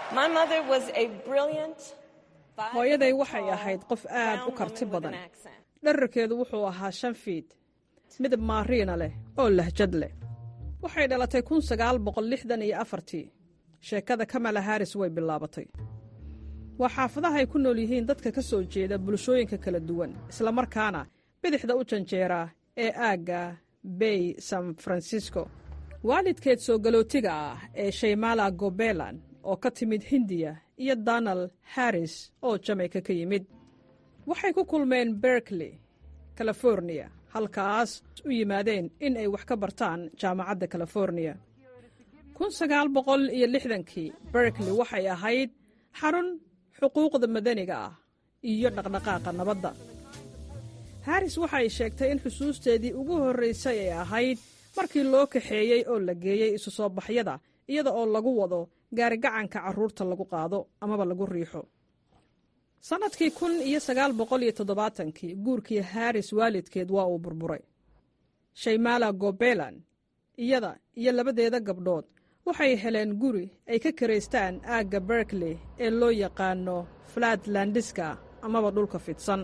hooyaday waxay ahayd qof aad u karti badan dherarkeedu wuxuu ahaa shan fiid midab maariina leh oo lahjad leh waxay dhalatay kun sagaal boqol lixdan iyo afartii sheekada kamala haris way bilaabatay waa xaafadaha ay ku nool yihiin dadka ka soo jeeda bulshooyinka kala duwan islamarkaana bidixda u janjeera ee aagga bay san francisco waalidkeed soo galootiga ah ee shaymala gobelan oo ka timid hindiya iyo donald harris oo jamaica ka yimid waxay ku kulmeen berkley californiya halkaas u yimaadeen in ay wax ka bartaan jaamacadda californiya kun sagaal boqol iyo lixdankii berkley waxay ahayd xarun xuquuqda madaniga ah iyo dhaqdhaqaaqa nabadda haris waxay sheegtay in xusuusteedii ugu horraysay ay ahayd markii loo kaxeeyey oo la geeyey isu soo baxyada iyada oo lagu wado gaarigacanka carruurta lagu qaado amaba lagu riixo sannadkii kun iyo sagaal boqol iyo toddobaatankii guurkii haris waalidkeed waa uu burburay shaymala gobelan iyada iyo labadeeda gabdhood waxay heleen guri ay ka karaystaan aagga berkley ee loo yaqaano flatlandiska amaba dhulka fidsan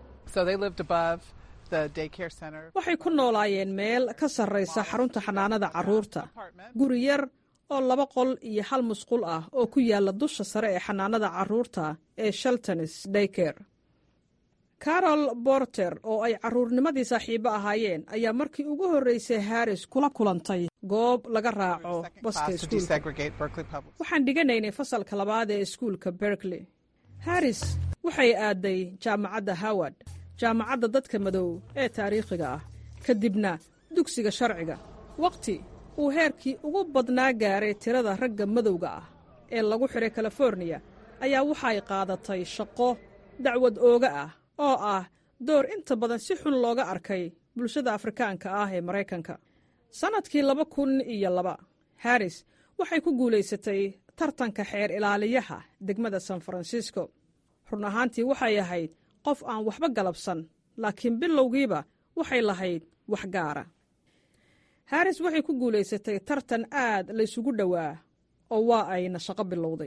waxay ku noolaayeen meel ka sarraysa xarunta xanaanada carruurta guri yar oo laba qol iyo hal musqul ah oo ku yaalla dusha sare ee xanaanada carruurta ee sheltonis dayker carol borter oo ay carruurnimadii saaxiibo ahaayeen ayaa markii ugu horraysay haris kula kulantay goob laga raaco baska iskuulka waxaan dhiganaynay fasalka labaad ee iskuulka berkley haris waxay aaday jaamacadda howard jaamacadda dadka madow ee taariikhiga ah kadibna dugsiga sharciga wakhti uu heerkii ugu badnaa gaaray tirada ragga madowga ah ee lagu xidhay californiya ayaa waxay qaadatay shaqo dacwad ooga ah oo ah door inta badan si xun looga arkay bulshada afrikaanka ah ee maraykanka sannadkii laba kun iyo laba haris waxay ku guulaysatay tartanka xeer ilaaliyaha degmada san francisco run ahaantii waxay ahayd qof aan waxba galabsan laakiin bilowgiiba waxay lahayd wax gaara haris waxay ku guulaysatay tartan aad laysugu dhowaa oo waa ayna shaqo bilowday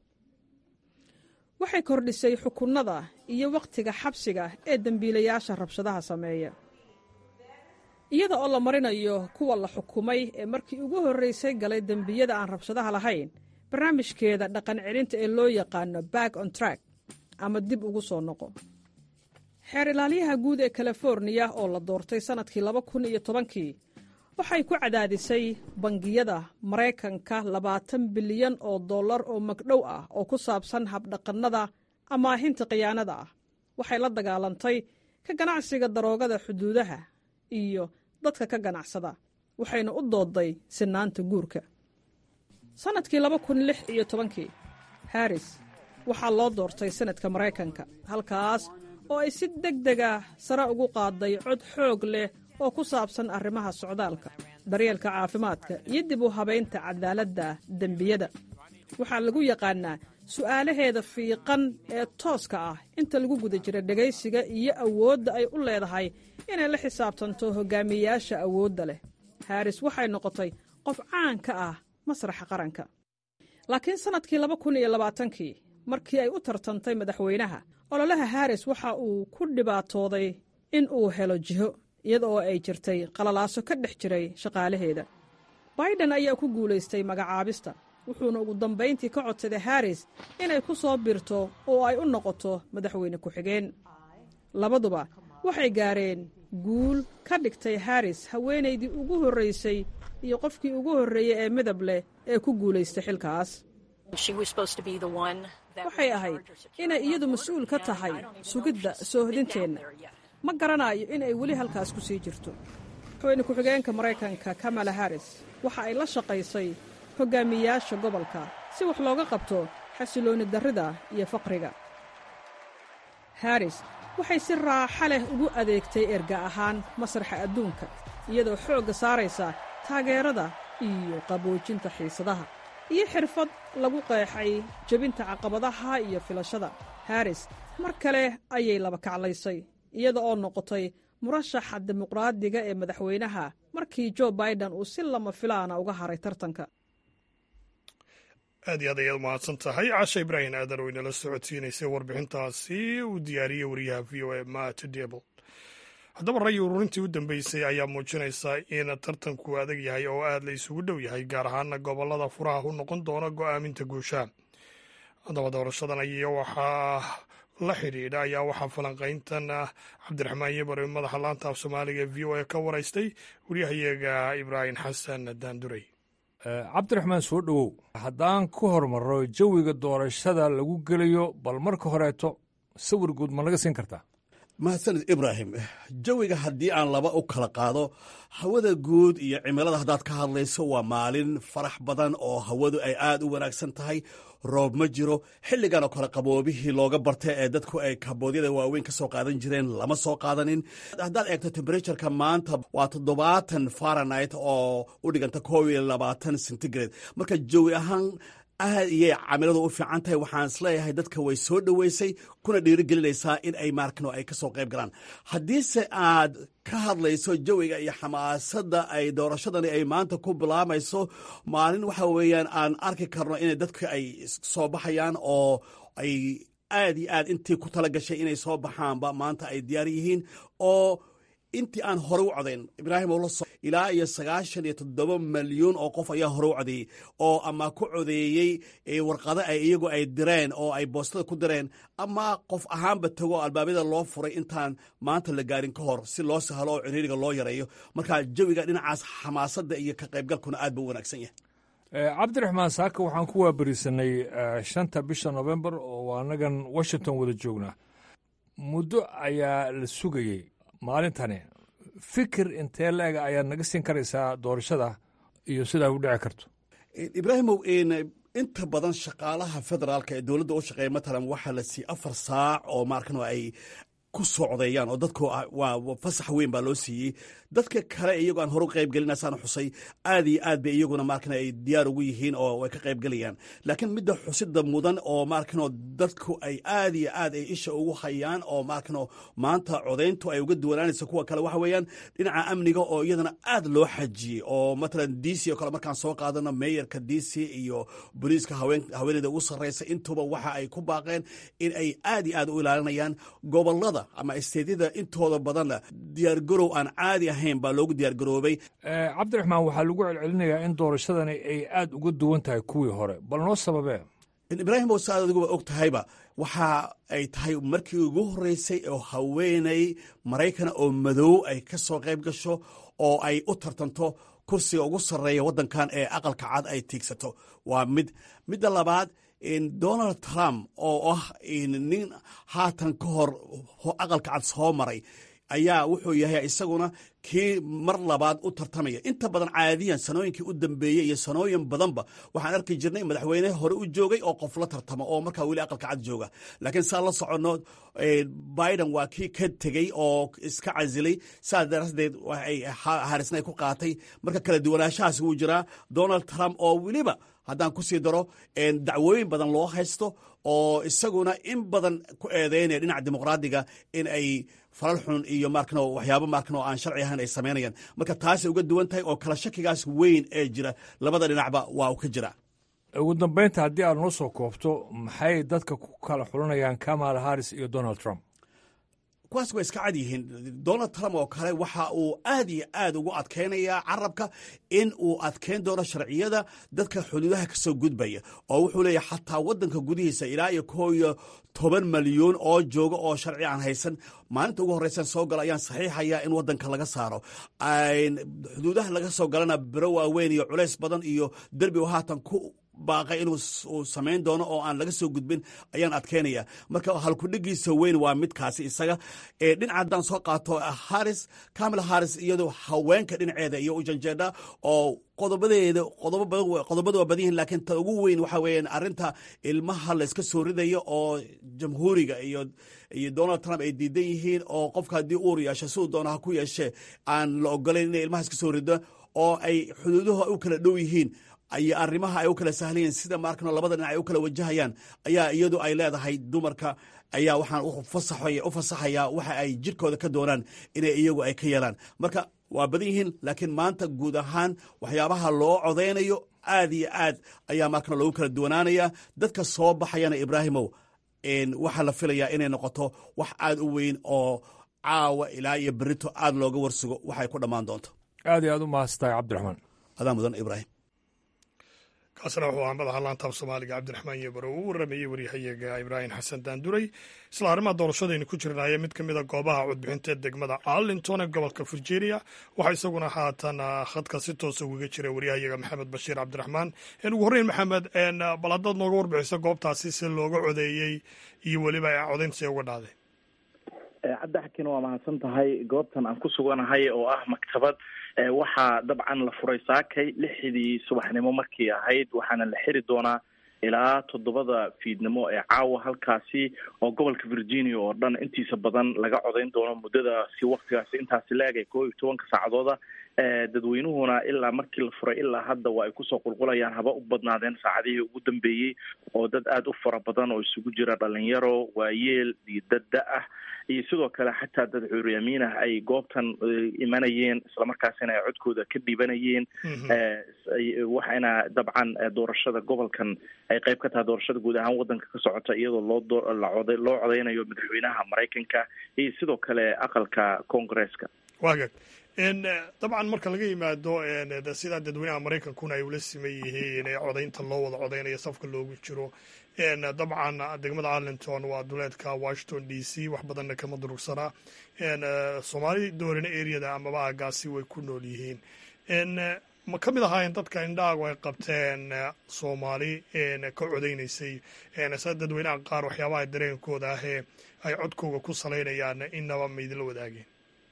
waxay kordhisay xukunnada iyo wakhtiga xabsiga ee dembiilayaasha rabshadaha sameeya iyada oo la marinayo kuwa la xukumay ee markii ugu horraysay galay dembiyada aan rabshadaha lahayn barnaamijkeeda dhaqan celinta ee loo yaqaano back on track ama dib ugu soo noqo xeer ilaalyaha guud ee californiya oo la doortay sannadkii laba kun iyo tobankii waxay ku cadaadisay bangiyada maraykanka labaatan bilyan oo dollar oo magdhow ah oo ku saabsan habdhaqannada amaahinta khiyaanada ah waxay la dagaalantay ka ganacsiga daroogada xuduudaha iyo dadka ka ganacsada waxayna u doodday sinaanta guurka sannadkii laba kun lix iyo tobankii haris waxaa loo doortay sanadka maraykanka halkaas oo ay si deg dega sare ugu qaaday cod xoog leh oo ku saabsan arrimaha socdaalka daryeelka caafimaadka iyo dib u habaynta cadaaladda dembiyada waxaa lagu yaqaannaa su'aalaheeda fiiqan ee tooska ah inta lagu guda jira dhegaysiga iyo awoodda ay u leedahay inay la xisaabtanto hogaamiyeyaasha awoodda leh haris waxay noqotay qof caan ka ah masraxa qaranka laakiin sannadkii laba kun iyo labaatankii markii ay u tartantay madaxweynaha ololaha haris waxa uu ku dhibaatooday in uu helo jiho iyada oo ay jirtay qalalaaso ka dhex jiray shaqaalaheeda baiden ayaa ku guulaystay magacaabista wuxuuna ugu dambayntii ka codsaday haris inay ku soo birto oo ay u noqoto madaxweyne ku-xigeen labaduba waxay gaareen guul ka dhigtay haris haweenaydii ugu horraysay iyo qofkii ugu horreeyey ee midab leh ee ku guulaystay xilkaas waxay ahayd inay iyadu mas-uul ka tahay sugidda soohodinteenna ma garanayo in ay weli halkaas ku sii jirto madaxweyne ku-xigeenka maraykanka kamala haris waxa ay la shaqaysay hogaamiyayaasha gobolka si wax looga qabto xasiloonni darrida iyo faqriga haris waxay si raaxa leh ugu adeegtay erga ahaan masraxa adduunka iyadoo xoogga saaraysa taageerada iyo qaboojinta xiisadaha iyo xirfad lagu qeexay jebinta caqabadaha iyo filashada haris mar kale ayay laba kaclaysay iyada oo noqotay murashaxa dimuqraadiga ee madaxweynaha markii jo baiden uu si lama filaana uga haray tartanka aad iyo aad ayaad mahadsan tahay casha ibraahim aadan oo inala socodsiinaysay warbixintaasi uu diyaariyey wariyaha v o a matt debl haddaba ray ururintii u dambeysay ayaa muujinaysa in tartanku adag yahay oo aad la isugu dhow yahay gaar ahaana gobolada furaha u noqon doona go'aaminta guusha haddaba doorashadan iyo waxaa la xidhiidha ayaa waxaa falanqayntan cabdiraxmaan yebare madaxa laanta af soomaaliga v o a ka waraystay wariyahayaga ibraahim xasan daandurey cabdiraxmaan soo dhowow haddaan ku hormarro jawiga doorashada lagu gelayo bal marka horeeto sawir guud ma naga siin kartaa mahadsanid ibraahim jawiga haddii aan laba u kala qaado hawada guud iyo cimilada haddaad ka hadlayso waa maalin farax badan oo hawadu ay aad u wanaagsan tahay roob ma jiro xilligan oo kale qaboobihii looga bartay ee dadku ay kaboodyada waaweyn ka soo qaadan jireen lama soo qaadanin haddaad eegto temberatuurka maanta waa toddobaatan faranit oo u dhiganta koob iyo labaatan centigrade marka jawi ahaan aad iyay camiladu u fiican tahay waxaan isleeyahay dadka way soo dhoweysay kuna dhiirigelinaysaa in ay maarkano ay ka soo qayb galaan haddiise aad ka hadlayso jawiga iyo xamaasadda ay doorashadani ay maanta ku bilaamayso maalin waxa weeyaan aan arki karno in dadka ay soo baxayaan oo ay aad iyo aad intii ku tala gashay inay soo baxaanba maanta ay diyaar yihiin oo intii aan hore u codayn ibraahim olo ilaa iyo sagaashan iyo toddoba malyuun oo qof ayaa hore u codeeyey oo ama ku codeeyey warqado ay iyagu ay direen oo ay boostada ku direen ama qof ahaanba tago albaabada loo furay intaan maanta la gaarin ka hor si loo sahlo oo ciriiriga loo yareeyo marka jawiga dhinacaas xamaasadda iyo ka qaybgalkuna aad buu u wanaagsan yahay cabdiraxmaan saaka waxaan ku waaberisanay shanta bisha novembar oo annagan washington wada joognaa muddo ayaa la sugayey maalintani fikir intee la-eg ayaad naga siin karaysaa doorashada iyo sidaa u dhici karto ibraahimow inta badan shaqaalaha federaalka ee dowladda u shaqeeya matalan waxaa la siiyey afar saac oo maarkan ay ku socdeeyaan oo dadku waa fasax weyn baa loo siiyey dadka kale iyagoo aan hore u qayb gelinaysaan xusay aad iyo aad bay iyaguna maarkan ay diyaar ugu yihiin oo ay ka qayb gelayaan laakiin midda xusida mudan oo maarkanoo dadku ay aad iyo aad ay isha ugu hayaan oo maarkanoo maanta codayntu ay uga duwanaanaysa kuwa kale waxa weeyaan dhinaca amniga oo iyadana aad loo xajiyey oo matalan d c oo kale markaan soo qaadano meeyarka d c iyo boliiska haweeneyda ugu sarreysa intuba waxa ay ku baaqeen in ay aad iyo aad u ilaalinayaan gobolada ama isteedyada intooda badanna diyaargarow aan caadi ahayn baa loogu diyaargaroobay cabdiraxmaan waxaa lagu celcelinayaa in doorashadani ay aad uga duwan tahay kuwii hore bal noo sababee ibraahim oo saad adiguba og tahayba waxa ay tahay markii ugu horreysay oo haweeney maraykana oo madow ay ka soo qayb gasho oo ay u tartanto kursiga ugu sarreeya waddankan ee aqalka cad ay tiigsato waa mid midda labaad donald trump oo ah nin haatan ka hor aqalka cad soo maray ayaa wuxuu yahay isaguna kii mar labaad u tartamaya inta badan caadiyan sanooyinkii u dambeeyey iyo sanooyin badanba waxaan arki jirnay madaxweyne hore u joogay oo qof la tartamo oo markaa weli aqalka cad jooga laakiin saa la soconno biden waa kii ka tegey oo iska casilay saas daraadeed harisna ay ku qaatay marka kala duwanaanshahaas wuu jiraa donald trump oo weliba haddaan ku sii daro dacwooyin badan loo haysto oo isaguna in badan ku eedeynaya dhinaca dimuqraadiga in ay falal xun iyo markano waxyaabo markano aan sharci ahayn ay samaynayaan marka taasay uga duwan tahay oo kala shakigaas weyn ee jira labada dhinacba waa uu ka jira ugu dambaynta haddii aad noo soo koobto maxay dadka ku kala xulanayaan kamala harris iyo donald trump kuwaas waa iska cad yihiin donald trump oo kale waxa uu aad iyo aad ugu adkaynayaa carabka in uu adkayn doono sharciyada dadka xuduudaha ka soo gudbaya oo wuxuu leeyahay xataa waddanka gudihiisa ilaa iyo koo iyo toban malyuun oo jooga oo sharci aan haysan maalinta ugu horreysan soo galo ayaan saxiixaya in waddanka laga saaro xuduudaha laga soo galana biro waaweyn iyo culays badan iyo derbi haatan ku baaqay inuu samayn doono oo aan laga soo gudbin ayaan adkaynaya marka halkudhigiisa weyn waa midkaasi isaga dhinaca haddaan soo qaato haris camila haris iyadoo haweenka dhinaceeda iyo ujanjeedha oo qodobadeeda qodobada waa badan yihin laakiin ta ugu weyn waxa weeyaan arrinta ilmaha layska soo ridayo oo jamhuuriga iyo iyo donald trump ay diidan yihiin oo qofka haddii uur yeesho siduu doona ha ku yeeshee aan la ogolayn inay ilmaha iska soo rido oo ay xuduuduhu u kala dhow yihiin iyo arrimaha ay u kala sahlayeen sida maarkano labada dhinac ay u kala wajahayaan ayaa iyadu ay leedahay dumarka ayaa waxaan u fasaxayaa waxa ay jirkooda ka doonaan inay iyagu ay ka yeelaan marka waa badan yihiin laakiin maanta guud ahaan waxyaabaha loo codaynayo aad iyo aad ayaa markana loogu kala duwanaanaya dadka soo baxayana ibraahimow waxaa la filayaa inay noqoto wax aad u weyn oo caawa ilaa iyo berito aad looga warsugo waxay ku dhammaan doonto aad iyo aad u mahadsantahay cabdiraxmaan adaa mudan ibraahim kaasna wuxuu ahaa madaxa laantaaf soomaaliga cabdiraxmaan yebaro uu waramayey waryahayaga ibraahim xasan daanduray isla arrimaha doorashadaynu ku jirnaaye mid ka mid a goobaha codbixinta ee degmada arlington ee gobolka virginia waxaa isaguna haatan khadka si toosa ugaga jira waryahayaga maxamed bashiir cabdiraxmaan ugu horreyn maxamed bal haddaad nooga warbixiso goobtaasi si looga codeeyey iyo weliba codaynta see uga dhaaday cabdixakiin waa mahadsan tahay goobtan aan ku suganahay oo ah maktabad waxaa dabcan la furay saakay lixdii subaxnimo markii ahayd waxaana la xiri doonaa ilaa toddobada fiidnimo ee caawa halkaasi oo gobolka virginia oo dhan intiisa badan laga codayn doono muddadaasi waktigaasi intaasi la-eg ee koo iyo tobanka saacadooda dadweynuhuna ilaa markii la furay ilaa hadda waa ay kusoo qulqulayaan haba u badnaadeen saacadihii ugu dambeeyey oo dad aada u fara badan oo isugu jira dhalinyaro waayeel iyo dad da-ah iyo sidoo kale xataa dad cuuriyamiin ah ay goobtan imanayeen islamarkaasina ay codkooda ka dhibanayeen waxayna dabcan doorashada gobolkan ay qayb ka tahay doorashada guud ahaan wadanka ka socota iyadoo loo loo loo codeynayo madaxweynaha maraykanka iyo sidoo kale aqalka congresska wagag dabcan marka laga yimaado sidaa dadweynaha maraykankuna ay ula siman yihiin ee codaynta loo wada codeynayo safka loogu jiro dabcan degmada arlington waa duleedka washington d c wax badanna kama durugsanaa soomaali doorina areada amaba aagaasi way ku nool yihiin ma ka mid ahaayeen dadka indhaagu ay qabteen soomaali ka codeynaysay sa dadweynaha qaar waxyaabaha dareenkooda ahee ay codkooga ku salaynayaan inaba ma idinla wadaageen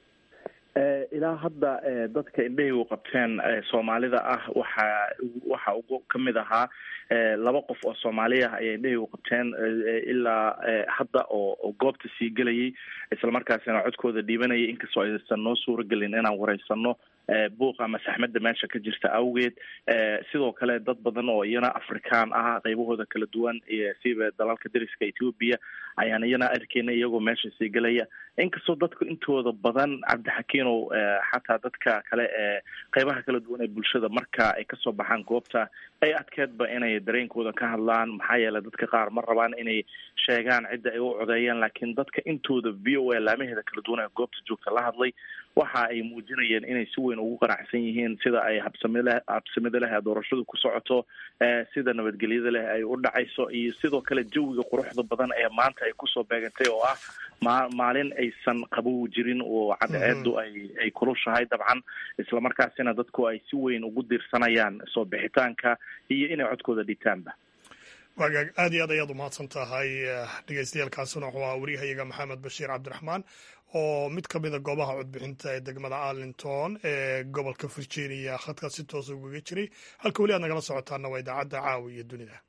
ilaa hadda dadka indhahii u qabteen soomaalida ah waxaa waxa ugu kamid ahaa laba qof oo soomaali ah ayay indhahii u qabteen ilaa hadda oo goobta sii gelayay islamarkaasina codkooda dhiibanayay inkastoo aysan noo suuragelin inaan wareysano buuq ama saxmadda meesha ka jirta awgeed sidoo kale dad badan oo iyana afrikaan ah qaybahooda kala duwan siba dalalka dariska ethoobia ayaan iyana arkeyna iyagoo meesha sii gelaya inkastoo dadku intooda badan cabdixakiinow xataa dadka kale ee qaybaha kala duwan ee bulshada marka ay kasoo baxaan goobta ay adkeedba inay dareenkooda ka hadlaan maxaa yeelay dadka qaar ma rabaan inay sheegaan cidda ay u codeeyaan laakiin dadka intooda v o a laamaheeda kala duwan ee goobta joogta la hadlay waxa ay muujinayeen inay si weyn ugu qanacsan yihiin sida ay habsamile habsamida leh ee doorashadu ku socoto sida nabadgelyada leh ay u dhacayso iyo sidoo kale jawiga quruxda badan ee maanta ay kusoo beegantay oo ah ma maalin aysan qabow jirin oo cadceedu ay ay kulushahay dabcan islamarkaasina dadku ay si weyn ugu diirsanayaan soo bixitaanka iyo inay codkooda dhitaanba wagaag aad iyo aad ayaad umahadsan tahay dhegeystayaaalkaasuna wuxuu ahaa waryahayaga maxamed bashiir cabdiraxmaan oo mid ka mida goobaha codbixinta ee degmada arlington ee gobolka virginia khadka si toosa ugaga jiray halka weli aad nagala socotaana waa idaacadda caawa iyo dunida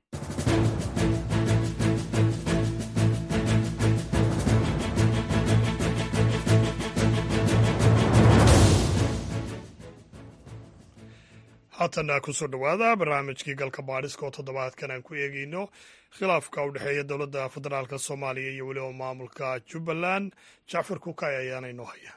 haatana kusoo dhowaada barnaamijkii galka baadhiska oo toddobaadkan aan ku eegeyno khilaafka u dhexeeya dowladda federaalk soomaaliya iyo weliba maamulka jubbaland jacfar kukay ayaana inoo haya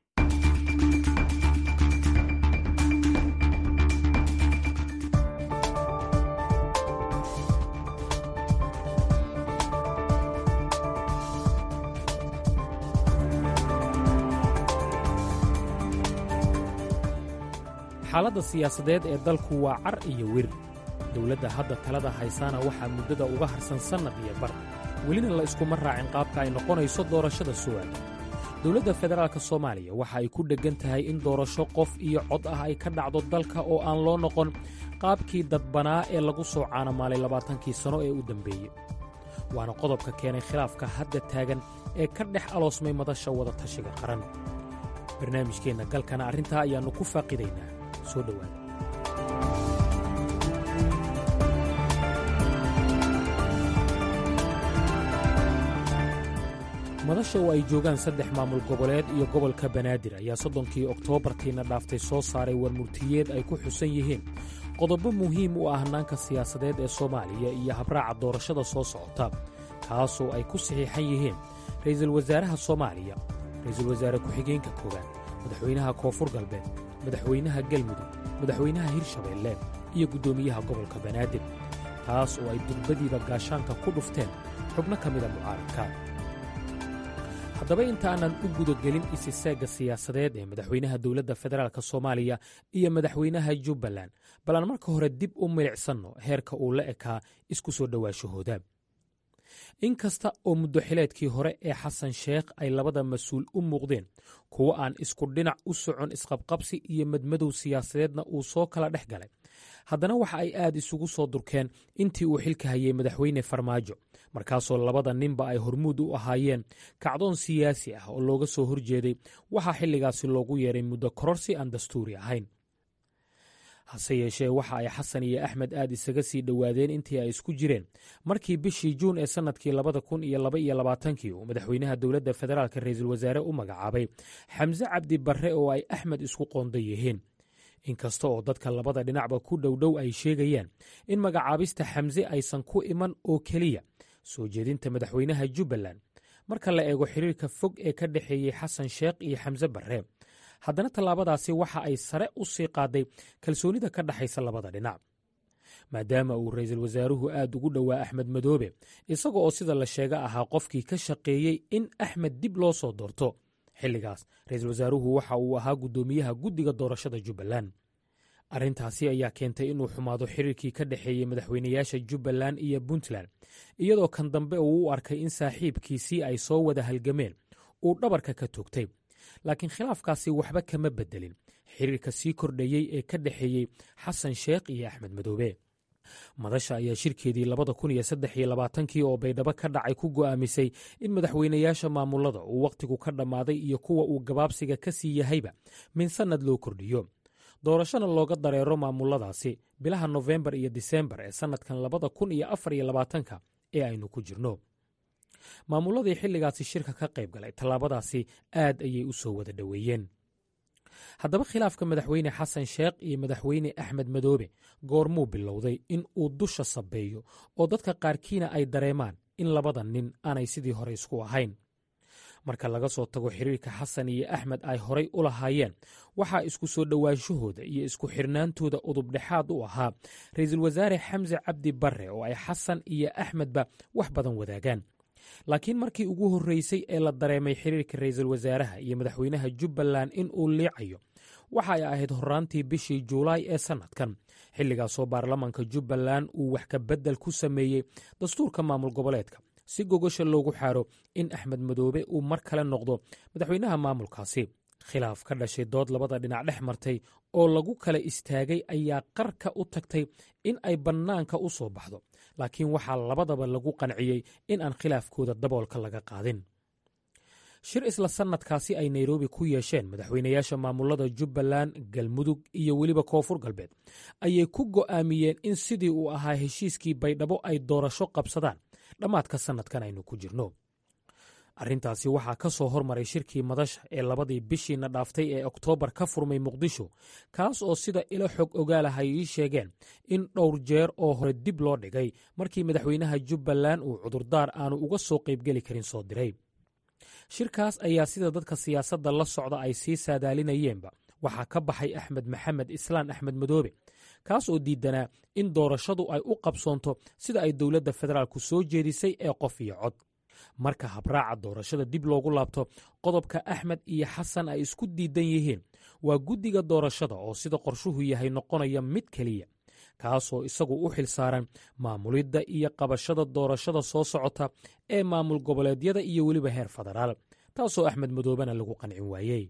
xaaladda siyaasadeed ee dalku waa car iyo wir dowladda hadda talada haysaana waxaa muddada uga harsan sannad iyo bar welina la iskuma raacin qaabka ay noqonayso doorashada su'aala dowladda federaalk soomaaliya waxa ay ku dheggan tahay in doorasho qof iyo cod ah ay ka dhacdo dalka oo aan loo noqon qaabkii dadbanaa ee lagu soo caanamaalay labaatankii sanno ee u dembeeyey waana qodobka keenay khilaafka hadda taagan ee ka dhex aloosmay madasha wadatashiga qaran barnaamijkeenna galkana arrintaa ayaannu ku faaqidaynaa soo dhowaada madasha oo ay joogaan saddex maamul goboleed iyo gobolka banaadir ayaa soddonkii oktoobartiina dhaaftay soo saaray warmurtiyeed ay ku xusan yihiin qodobo muhiim u ah hannaanka siyaasadeed ee soomaaliya iyo habraaca doorashada soo socota kaasoo ay ku saxiixan yihiin ra'iisul wasaaraha soomaaliya ra'iisul wasaare ku-xigeenka koowaad madaxweynaha koonfur galbeed madaxweynaha galmudug madaxweynaha hirshabeelle iyo guddoomiyaha gobolka banaadir taas oo ay durbadiiba gaashaanka ku dhufteen xubno ka mida mucaaradka haddaba intaanan u gudagelin isiseegga siyaasadeed ee madaxweynaha dowladda federaalk soomaaliya iyo madaxweynaha jubbaland bal aan marka hore dib u milicsanno heerka uu la ekaa isku soo dhowaashahooda in kasta oo muddoxileedkii hore ee xasan sheekh ay labada mas-uul u muuqdeen kuwo aan isku dhinac u socon isqabqabsi iyo madmadow siyaasadeedna uu soo kala dhex galay haddana waxa ay aad isugu soo durkeen intii uu xilka hayay madaxweyne farmaajo markaasoo labada ninba ay hormuud u ahaayeen kacdoon siyaasi ah oo looga soo horjeeday waxaa xilligaasi loogu yeeray muddo kororsi aan dastuuri ahayn hase yeeshee waxa ay xasan iyo axmed aad isaga sii dhowaadeen intii ay isku jireen markii bishii juun ee sannadkii labada kun iyo laba iyo labaatankii uu madaxweynaha dowladda federaalk ra'iisul wasaare u magacaabay xamse cabdi barre oo ay axmed isku qoonda yihiin inkasta oo dadka labada dhinacba ku dhowdhow ay sheegayaan in magacaabista xamse aysan ku iman oo keliya soo jeedinta madaxweynaha jubbaland marka la eego xiriirka fog ee ka dhexeeyey xasan sheekh iyo xamse barre haddana tallaabadaasi waxa ay sare u sii qaaday kalsoonida ka dhexaysa labada dhinac maadaama uu ra'iisul wasaaruhu aad ugu dhowaa axmed madoobe isaga oo sida la sheega ahaa qofkii ka shaqeeyey in axmed dib loo soo doorto xilligaas ra'iisul wasaaruhu waxa uu ahaa guddoomiyaha guddiga doorashada jubbaland arrintaasi ayaa keentay inuu xumaado xiriirkii ka dhexeeyey madaxweynayaasha jubbaland iyo puntland iyadoo kan dambe uu u arkay in saaxiibkiisii ay soo wada halgameen uu dhabarka ka toogtay laakiin khilaafkaasi waxba kama beddelin xiriirka sii kordhayey ee ka dhexeeyey xasan sheekh iyo axmed madoobe madasha ayaa shirkeedii labada kun iyo saddex iyo labaatankii oo baydhabo ka dhacay ku go'aamisay in madaxweynayaasha maamulada uu wakhtigu ka dhammaaday iyo kuwa uu gabaabsiga ka sii yahayba min sannad loo kordhiyo doorashona looga dareero maamuladaasi bilaha nofembar iyo disembar ee sannadkan labada kun iyo afar iyo labaatanka ee aynu ku jirno maamuladii xilligaasi shirka ka qayb galay tallaabadaasi aad ayay u soo wada dhoweeyeen haddaba khilaafka madaxweyne xasan sheekh iyo madaxweyne axmed madoobe goormuu bilowday in uu dusha sabeeyo oo dadka qaarkiina ay dareemaan in labada nin aanay sidii hore isku ahayn marka laga soo tago xiriirka xasan iyo axmed ay horay u lahaayeen waxaa isku soo dhowaanshahooda iyo isku xirnaantooda udubdhexaad u ahaa ra'iisul wasaare xamse cabdi barre oo ay xasan iyo axmedba wax badan wadaagaan laakiin markii ugu horreysay ee la dareemay xiriirka ra'iisul wasaaraha iyo madaxweynaha jubbaland in uu liicayo waxa ay ahayd horraantii bishii juulaay ee sannadkan xilligaasoo baarlamaanka jubbaland uu wax ka beddel ku sameeyey dastuurka maamul goboleedka si gogosha loogu xaaro in axmed madoobe uu mar kale noqdo madaxweynaha maamulkaasi khilaaf ka dhashay dood labada dhinac dhex martay oo lagu kala istaagay ayaa qarka u tagtay in ay bannaanka u soo baxdo laakiin waxaa labadaba lagu qanciyey in aan khilaafkooda daboolka laga qaadin shir isla sannadkaasi ay nairobi ku yeesheen madaxweynayaasha maamulada jubbaland galmudug iyo weliba koonfur galbeed ayay ku go'aamiyeen in sidii uu ahaa heshiiskii baydhabo ay doorasho qabsadaan dhammaadka sannadkan aynu ku jirno arrintaasi waxaa ka soo hormaray shirkii madasha ee labadii bishiina dhaaftay ee oktoobar ka furmay muqdisho kaas oo sida ilo xog ogaalaha ay ii sheegeen in dhowr jeer oo hore dib loo dhigay markii madaxweynaha jubbaland uu cudurdaar aanu uga soo qaybgeli karin soo diray shirkaas ayaa sida dadka siyaasadda la socda ay sii saadaalinayeenba waxaa ka baxay axmed maxamed islaan axmed madoobe kaas oo diidanaa in doorashadu ay u qabsoonto sida ay dowladda federaalku soo jeedisay ee qof iyo cod marka habraaca doorashada dib loogu laabto qodobka axmed iyo xasan ay isku diidan yihiin waa guddiga doorashada oo sida qorshuhu yahay noqonaya mid keliya kaasoo isagu u xil saaran maamulidda iyo qabashada doorashada soo socota ee maamul goboleedyada iyo weliba heer federaal taasoo axmed madoobena lagu qancin waayey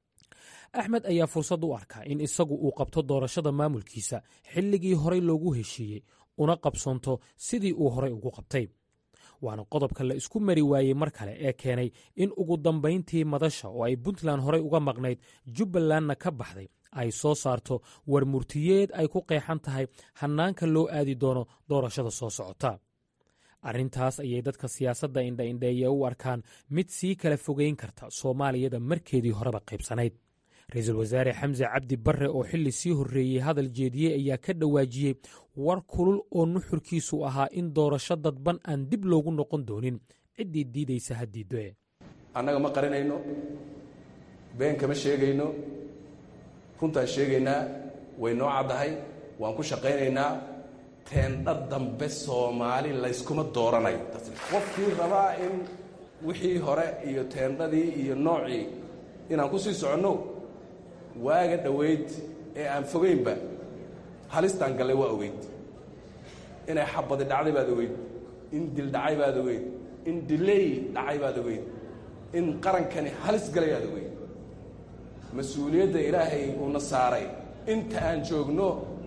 axmed ayaa fursad u arkaa in isagu uu qabto doorashada maamulkiisa xilligii horey loogu heshiiyey una qabsoonto sidii uu horey ugu qabtay waana qodobka la isku mari waayey mar kale ee keenay in ugu dambayntii madasha oo ay puntland horey uga maqnayd jubbalandna ka baxday ay soo saarto war murtiyeed ay ku qeexan tahay hannaanka loo aadi doono doorashada soo socota arrintaas ayay dadka siyaasadda indhaindheeye u arkaan mid sii kala fogeyn karta soomaaliyada markeedii horeba qaybsanayd ra-iisul wasaare xamse cabdi barre oo xilli sii horreeyey hadal jeediyey ayaa ka dhawaajiyey war kulul oo nuxurkiisu ahaa in doorasho dadban aan dib loogu noqon doonin ciddii diidaysa ha diiddoe annaga ma qarinayno been kama sheegayno runtaan sheegaynaa way noo caddahay waan ku shaqaynaynaa teendha dambe soomaali layskuma dooranayo qofkii rabaa in wixii hore iyo teendhadii iyo noocii inaan ku sii soconno waaga dhoweyd ee aan fogaynba halistaan gallay waa ogeyd inay xabadi dhacday baad ogeyd in dil dhacay baad ogeyd in diley dhacay baad ogeyd in qarankani halis galay baad ogeyd mas-uuliyadda ilaahay uuna saaray inta aan joogno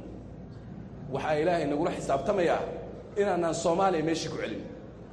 waxaa ilaahay nagula xisaabtamayaa inaanaan soomaaliya meeshii ku celin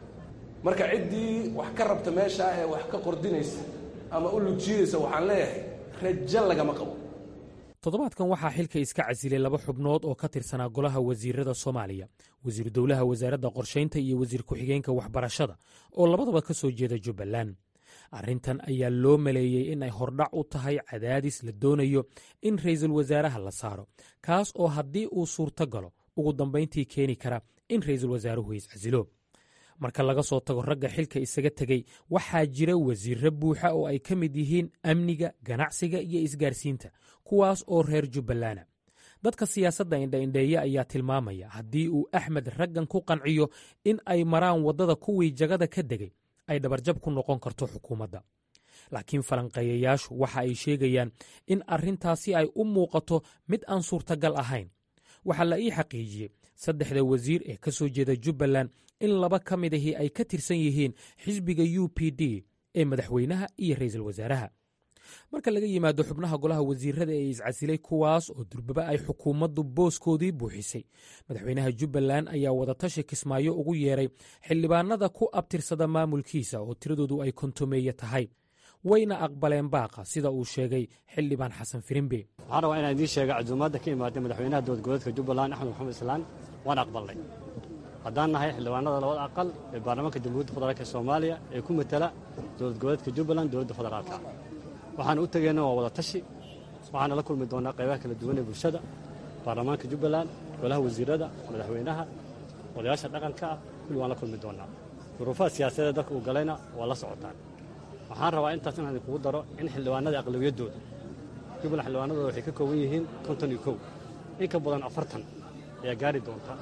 marka ciddii wax ka rabta meeshaa ee wax ka qordinaysa ama u lugjiidaysa waxaan leeyahay rajo lagama qabo toddobaadkan waxaa xilka iska casilay laba xubnood oo ka tirsanaa golaha wasiirada soomaaliya wasiir dowlaha wasaaradda qorshaynta iyo wasiir ku-xigeenka waxbarashada oo labadaba ka soo jeeda jubbaland arrintan ayaa loo maleeyey in ay hordhac u tahay cadaadis la doonayo in ra'iisul wasaaraha la saaro kaas oo haddii uu suurto galo ugu dambayntii keeni kara in ra'iisul wasaaruhu iscasilo marka laga soo tago ragga xilka isaga tegey waxaa jira wasiirro buuxa oo ay ka mid yihiin amniga ganacsiga iyo isgaarsiinta kuwaas oo reer jubbalana dadka siyaasadda indhaindheeye ayaa tilmaamaya haddii uu axmed raggan ku qanciyo in ay maraan waddada kuwii jagada ka degay ay dhabarjab ku noqon karto xukuumadda laakiin falanqeeyayaashu waxa ay sheegayaan in arrintaasi ay u muuqato mid aan suurtagal ahayn waxaa la ii xaqiijiyey saddexda wasiir ee ka soo jeeda jubbaland in laba ka mid ahii ay ka tirsan yihiin xisbiga u p d ee madaxweynaha iyo ra'iisul wasaaraha marka laga yimaado xubnaha golaha wasiirada ee iscasilay kuwaas oo durbaba ay xukuumaddu booskoodii buuxisay madaxweynaha jubbaland ayaa wadatashi kismaayo ugu yeeray xildhibaanada ku abtirsada maamulkiisa oo tiradoodu ay kontomeeye tahay wayna aqbaleen baaqa sida uu sheegay xildhibaan xasan firimbe waxaan rabaa inaan idiin sheega casuumaadda ka imaatay madaxweynaha dowladgoboleedka jubbaland axmed maxamed islaan waan aqbalnay haddaan nahay xildhibaanada labada aqal ee baarlamaanka jamhuuriyadda federaalk ee soomaaliya ee ku matala dowlad goboleedka jubbaland dowladda federaalka waxaan u tegeyna waa wada tashi waxaana la kulmi doonaa qaybaha kala duwan ee bulshada baarlamaanka jubbaland golaha wasiirada madaxweynaha odayaasha dhaqanka ah kulli waan la kulmi doonaa duruufaha siyaasadeed dalka uu galayna waa la socotaan waxaan rabaa intaas inaan idinkugu daro in xildhibaanada aqlabiyaddooda jubbaland xildhibaanadooda waxay ka kooban yihiin konton iyo kow in ka badan afartan ayaa gaari doonta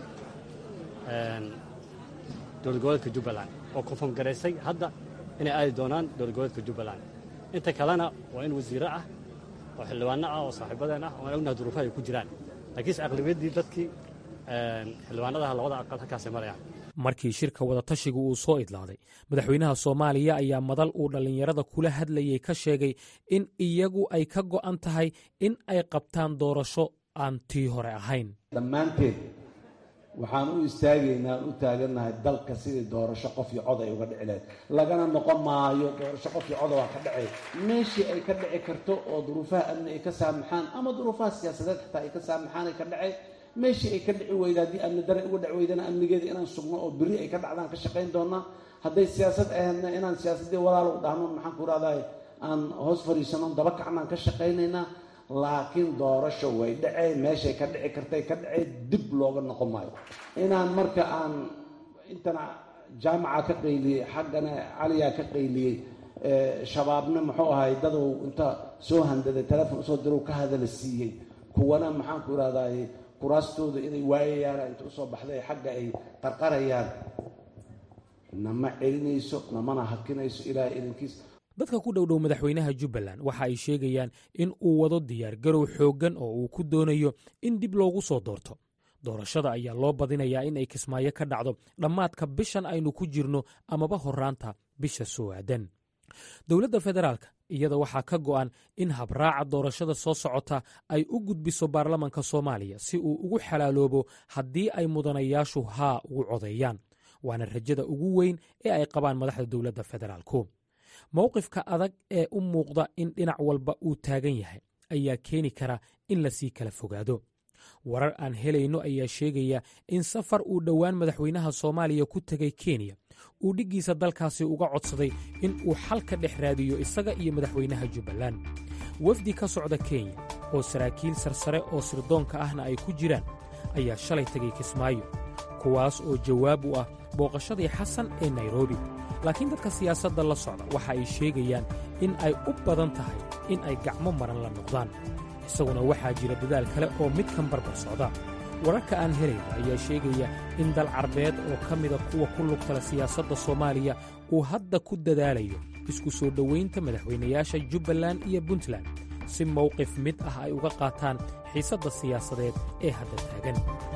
dowlad goboleedka jubbaland oo konfom garaysay hadda inay aadi doonaan dowlad goboleedka jubbaland inta kalena waa in wasiiro ah oo xildhibaano ah oo saaxiibadeen ah oo aan ognaha duruufaha ay ku jiraan laakiinse aqlabiyaddii dadkii xildhibaanadaha labada aqal halkaasay marayaan markii shirka wadatashiga uu soo idlaaday madaxweynaha soomaaliya ayaa madal uu dhallinyarada kula hadlayey ka sheegay in iyagu ay ka go'an tahay in ay qabtaan doorasho aan tii hore ahayn dhammaanteed waxaan u istaagaynaa aan u taagannahay dalka sidii doorasho qof iyo cod ay uga dhici lahayd lagana noqon maayo doorasho qof iyo coda waa ka dhacay meeshii ay ka dhici karto oo duruufaha amni ay ka saamaxaan ama duruufaha siyaasadeed xitaa ay ka saamaxaan ay ka dhacay meeshii ay ka dhici weyda haddii amni dare uga dhac weydana amnigeeda inaan sugno oo berri ay ka dhacdaan ka shaqayn doonaa hadday siyaasad ahaydna inaan siyaasaddii walaalow dhahno maxaan ku rahdaay aan hoos fadhiisano daba kacnaan ka shaqaynaynaa laakiin doorasho way dhaceen meeshay ka dhici kartay ka dhaceen dib looga noqon maayo inaan marka aan intana jaamaca ka qayliyey xaggana caliyaa ka qayliyey shabaabna muxuu ahay dadow inta soo handaday telefon usoo dirow ka hadala siiyey kuwana maxaan ku irahdaay kuraastooda inay waayayaan inta usoo baxday xagga ay qarqarayaan nama celinayso namana hakinayso ilaahay idankiis dadka ku dhowdhow madaxweynaha jubbaland waxa ay sheegayaan in uu wado diyaargarow xooggan oo uu ku doonayo in dib loogu soo doorto doorashada ayaa loo badinayaa in ay kismaayo ka dhacdo dhammaadka bishan aynu ku jirno amaba horraanta bisha soo aadan dowladda federaalka iyada waxaa ka go'an in habraaca doorashada soo socota ay u gudbiso baarlamanka soomaaliya si uu ugu xalaaloobo haddii ay mudanayaashu haa ugu codeeyaan waana rajada ugu weyn ee ay qabaan madaxda dowladda federaalku mowqifka adag ee u muuqda in dhinac walba uu taagan yahay ayaa keeni kara in lasii kala fogaado warar aan helayno ayaa sheegaya in safar uu dhowaan madaxweynaha soomaaliya ku tegay kenya uu dhiggiisa dalkaasi uga codsaday in uu xal ka dhex raadiyo isaga iyo madaxweynaha jubbaland wafdi ka socda kenya oo saraakiil sarsare oo sirdoonka ahna ay ku jiraan ayaa shalay tegay kismaayo kuwaas oo jawaab u ah booqashadii xasan ee nairobi laakiin dadka siyaasadda la socda waxa ay sheegayaan in ay u badan tahay in ay gacmo maran la noqdaan isaguna waxaa jira dadaal kale oo midkan barbar socda wararka aan helayno ayaa sheegaya in dal carbeed oo ka mida kuwa ku lugtala siyaasadda soomaaliya uu hadda ku dadaalayo isku soo dhowaynta madaxweynayaasha jubbaland iyo puntland si mowqif mid ah ay uga qaataan xiisadda siyaasadeed ee hadda taagan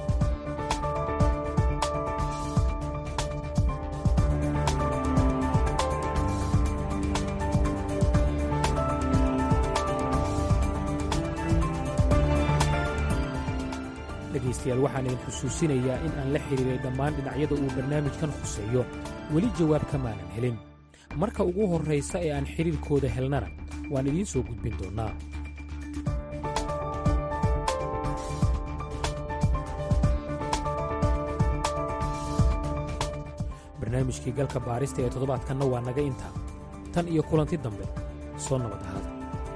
dhegaystayaal waxaan idin xusuusinayaa in aan la xidhiiray dhammaan dhinacyada uu barnaamijkan khuseeyo weli jawaab kamaanan helin marka ugu horraysa ee aan xidhiirkooda helnana waan idiin soo gudbin doonnaa barnaamijkii galka baarista ee toddobaadkanna waa naga intaa tan iyo kulanti dambe soo nabad ahaada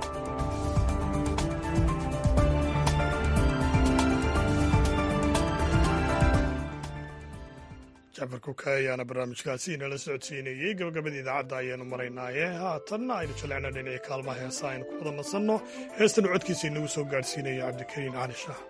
jacfar kuka ayaana barnaamijkaasi inala socodsiinayey gabagabada idaacadda ayaanu maraynaaye haatanna aynu jaleecno dhinacii kaalmaha heesa aynu ku wada nasanno heestanu codkiisa inagu soo gaadhsiinaya cabdikariin cali shaah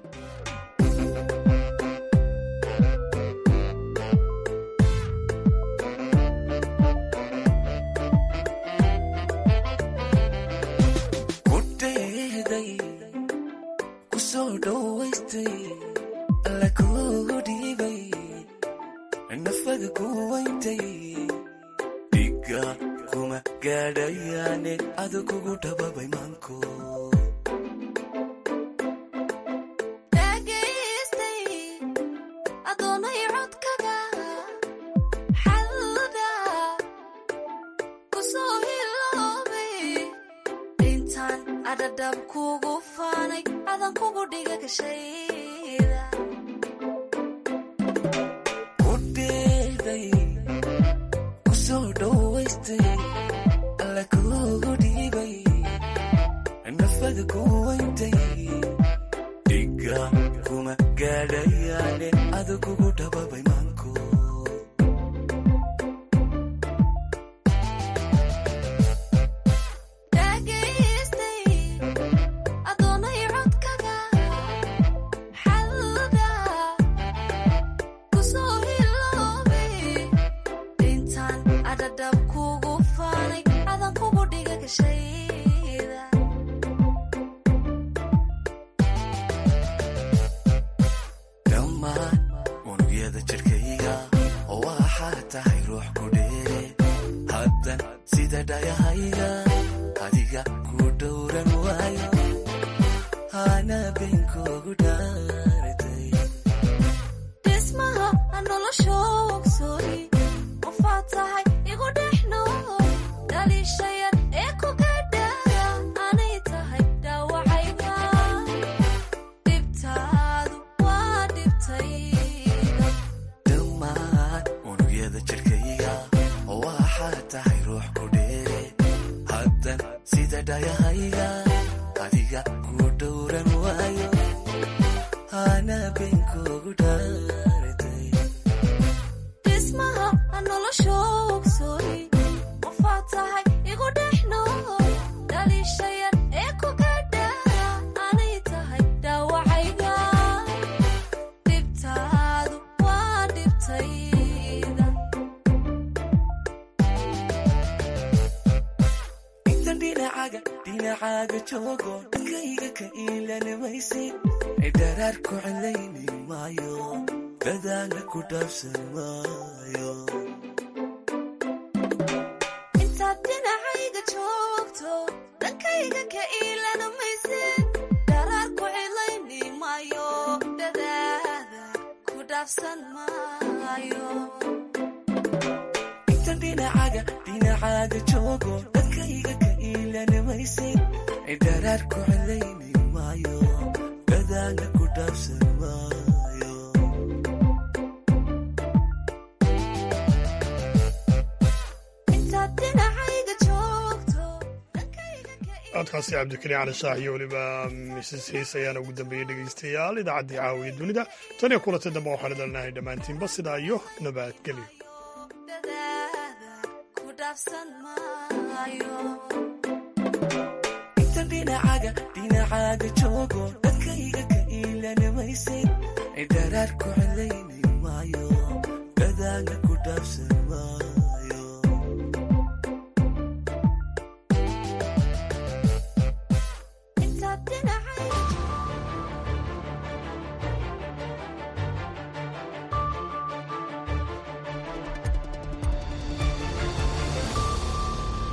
intaad dhinacayga joogto dhankayga ka iilana maysid daraar ku cilayni maayo dadaada ku dhaafsan maayo inta dhinacaga dhinacaaga joogo dhankayga ka iilana maysid daraar ku cilayni maayo dadaala ku dhaafsan maayo intaad dhinacayga joogto codkaasi cabdikariin cali shaah iyo weliba misis hiis ayaana ugu dambeeyey dhegaystayaal idaacaddii caawiya dunida tan iyo kulantay dambe waxaan idalnahay dhammaantiinba sidaa iyo nabadgelyo dadaada ku dhaafsan maayo inta dhinacaga dhinacaaga joogo dhankayga ka iilanimaysid cidharaar ku celayni maayo gadaala ku dhaafsan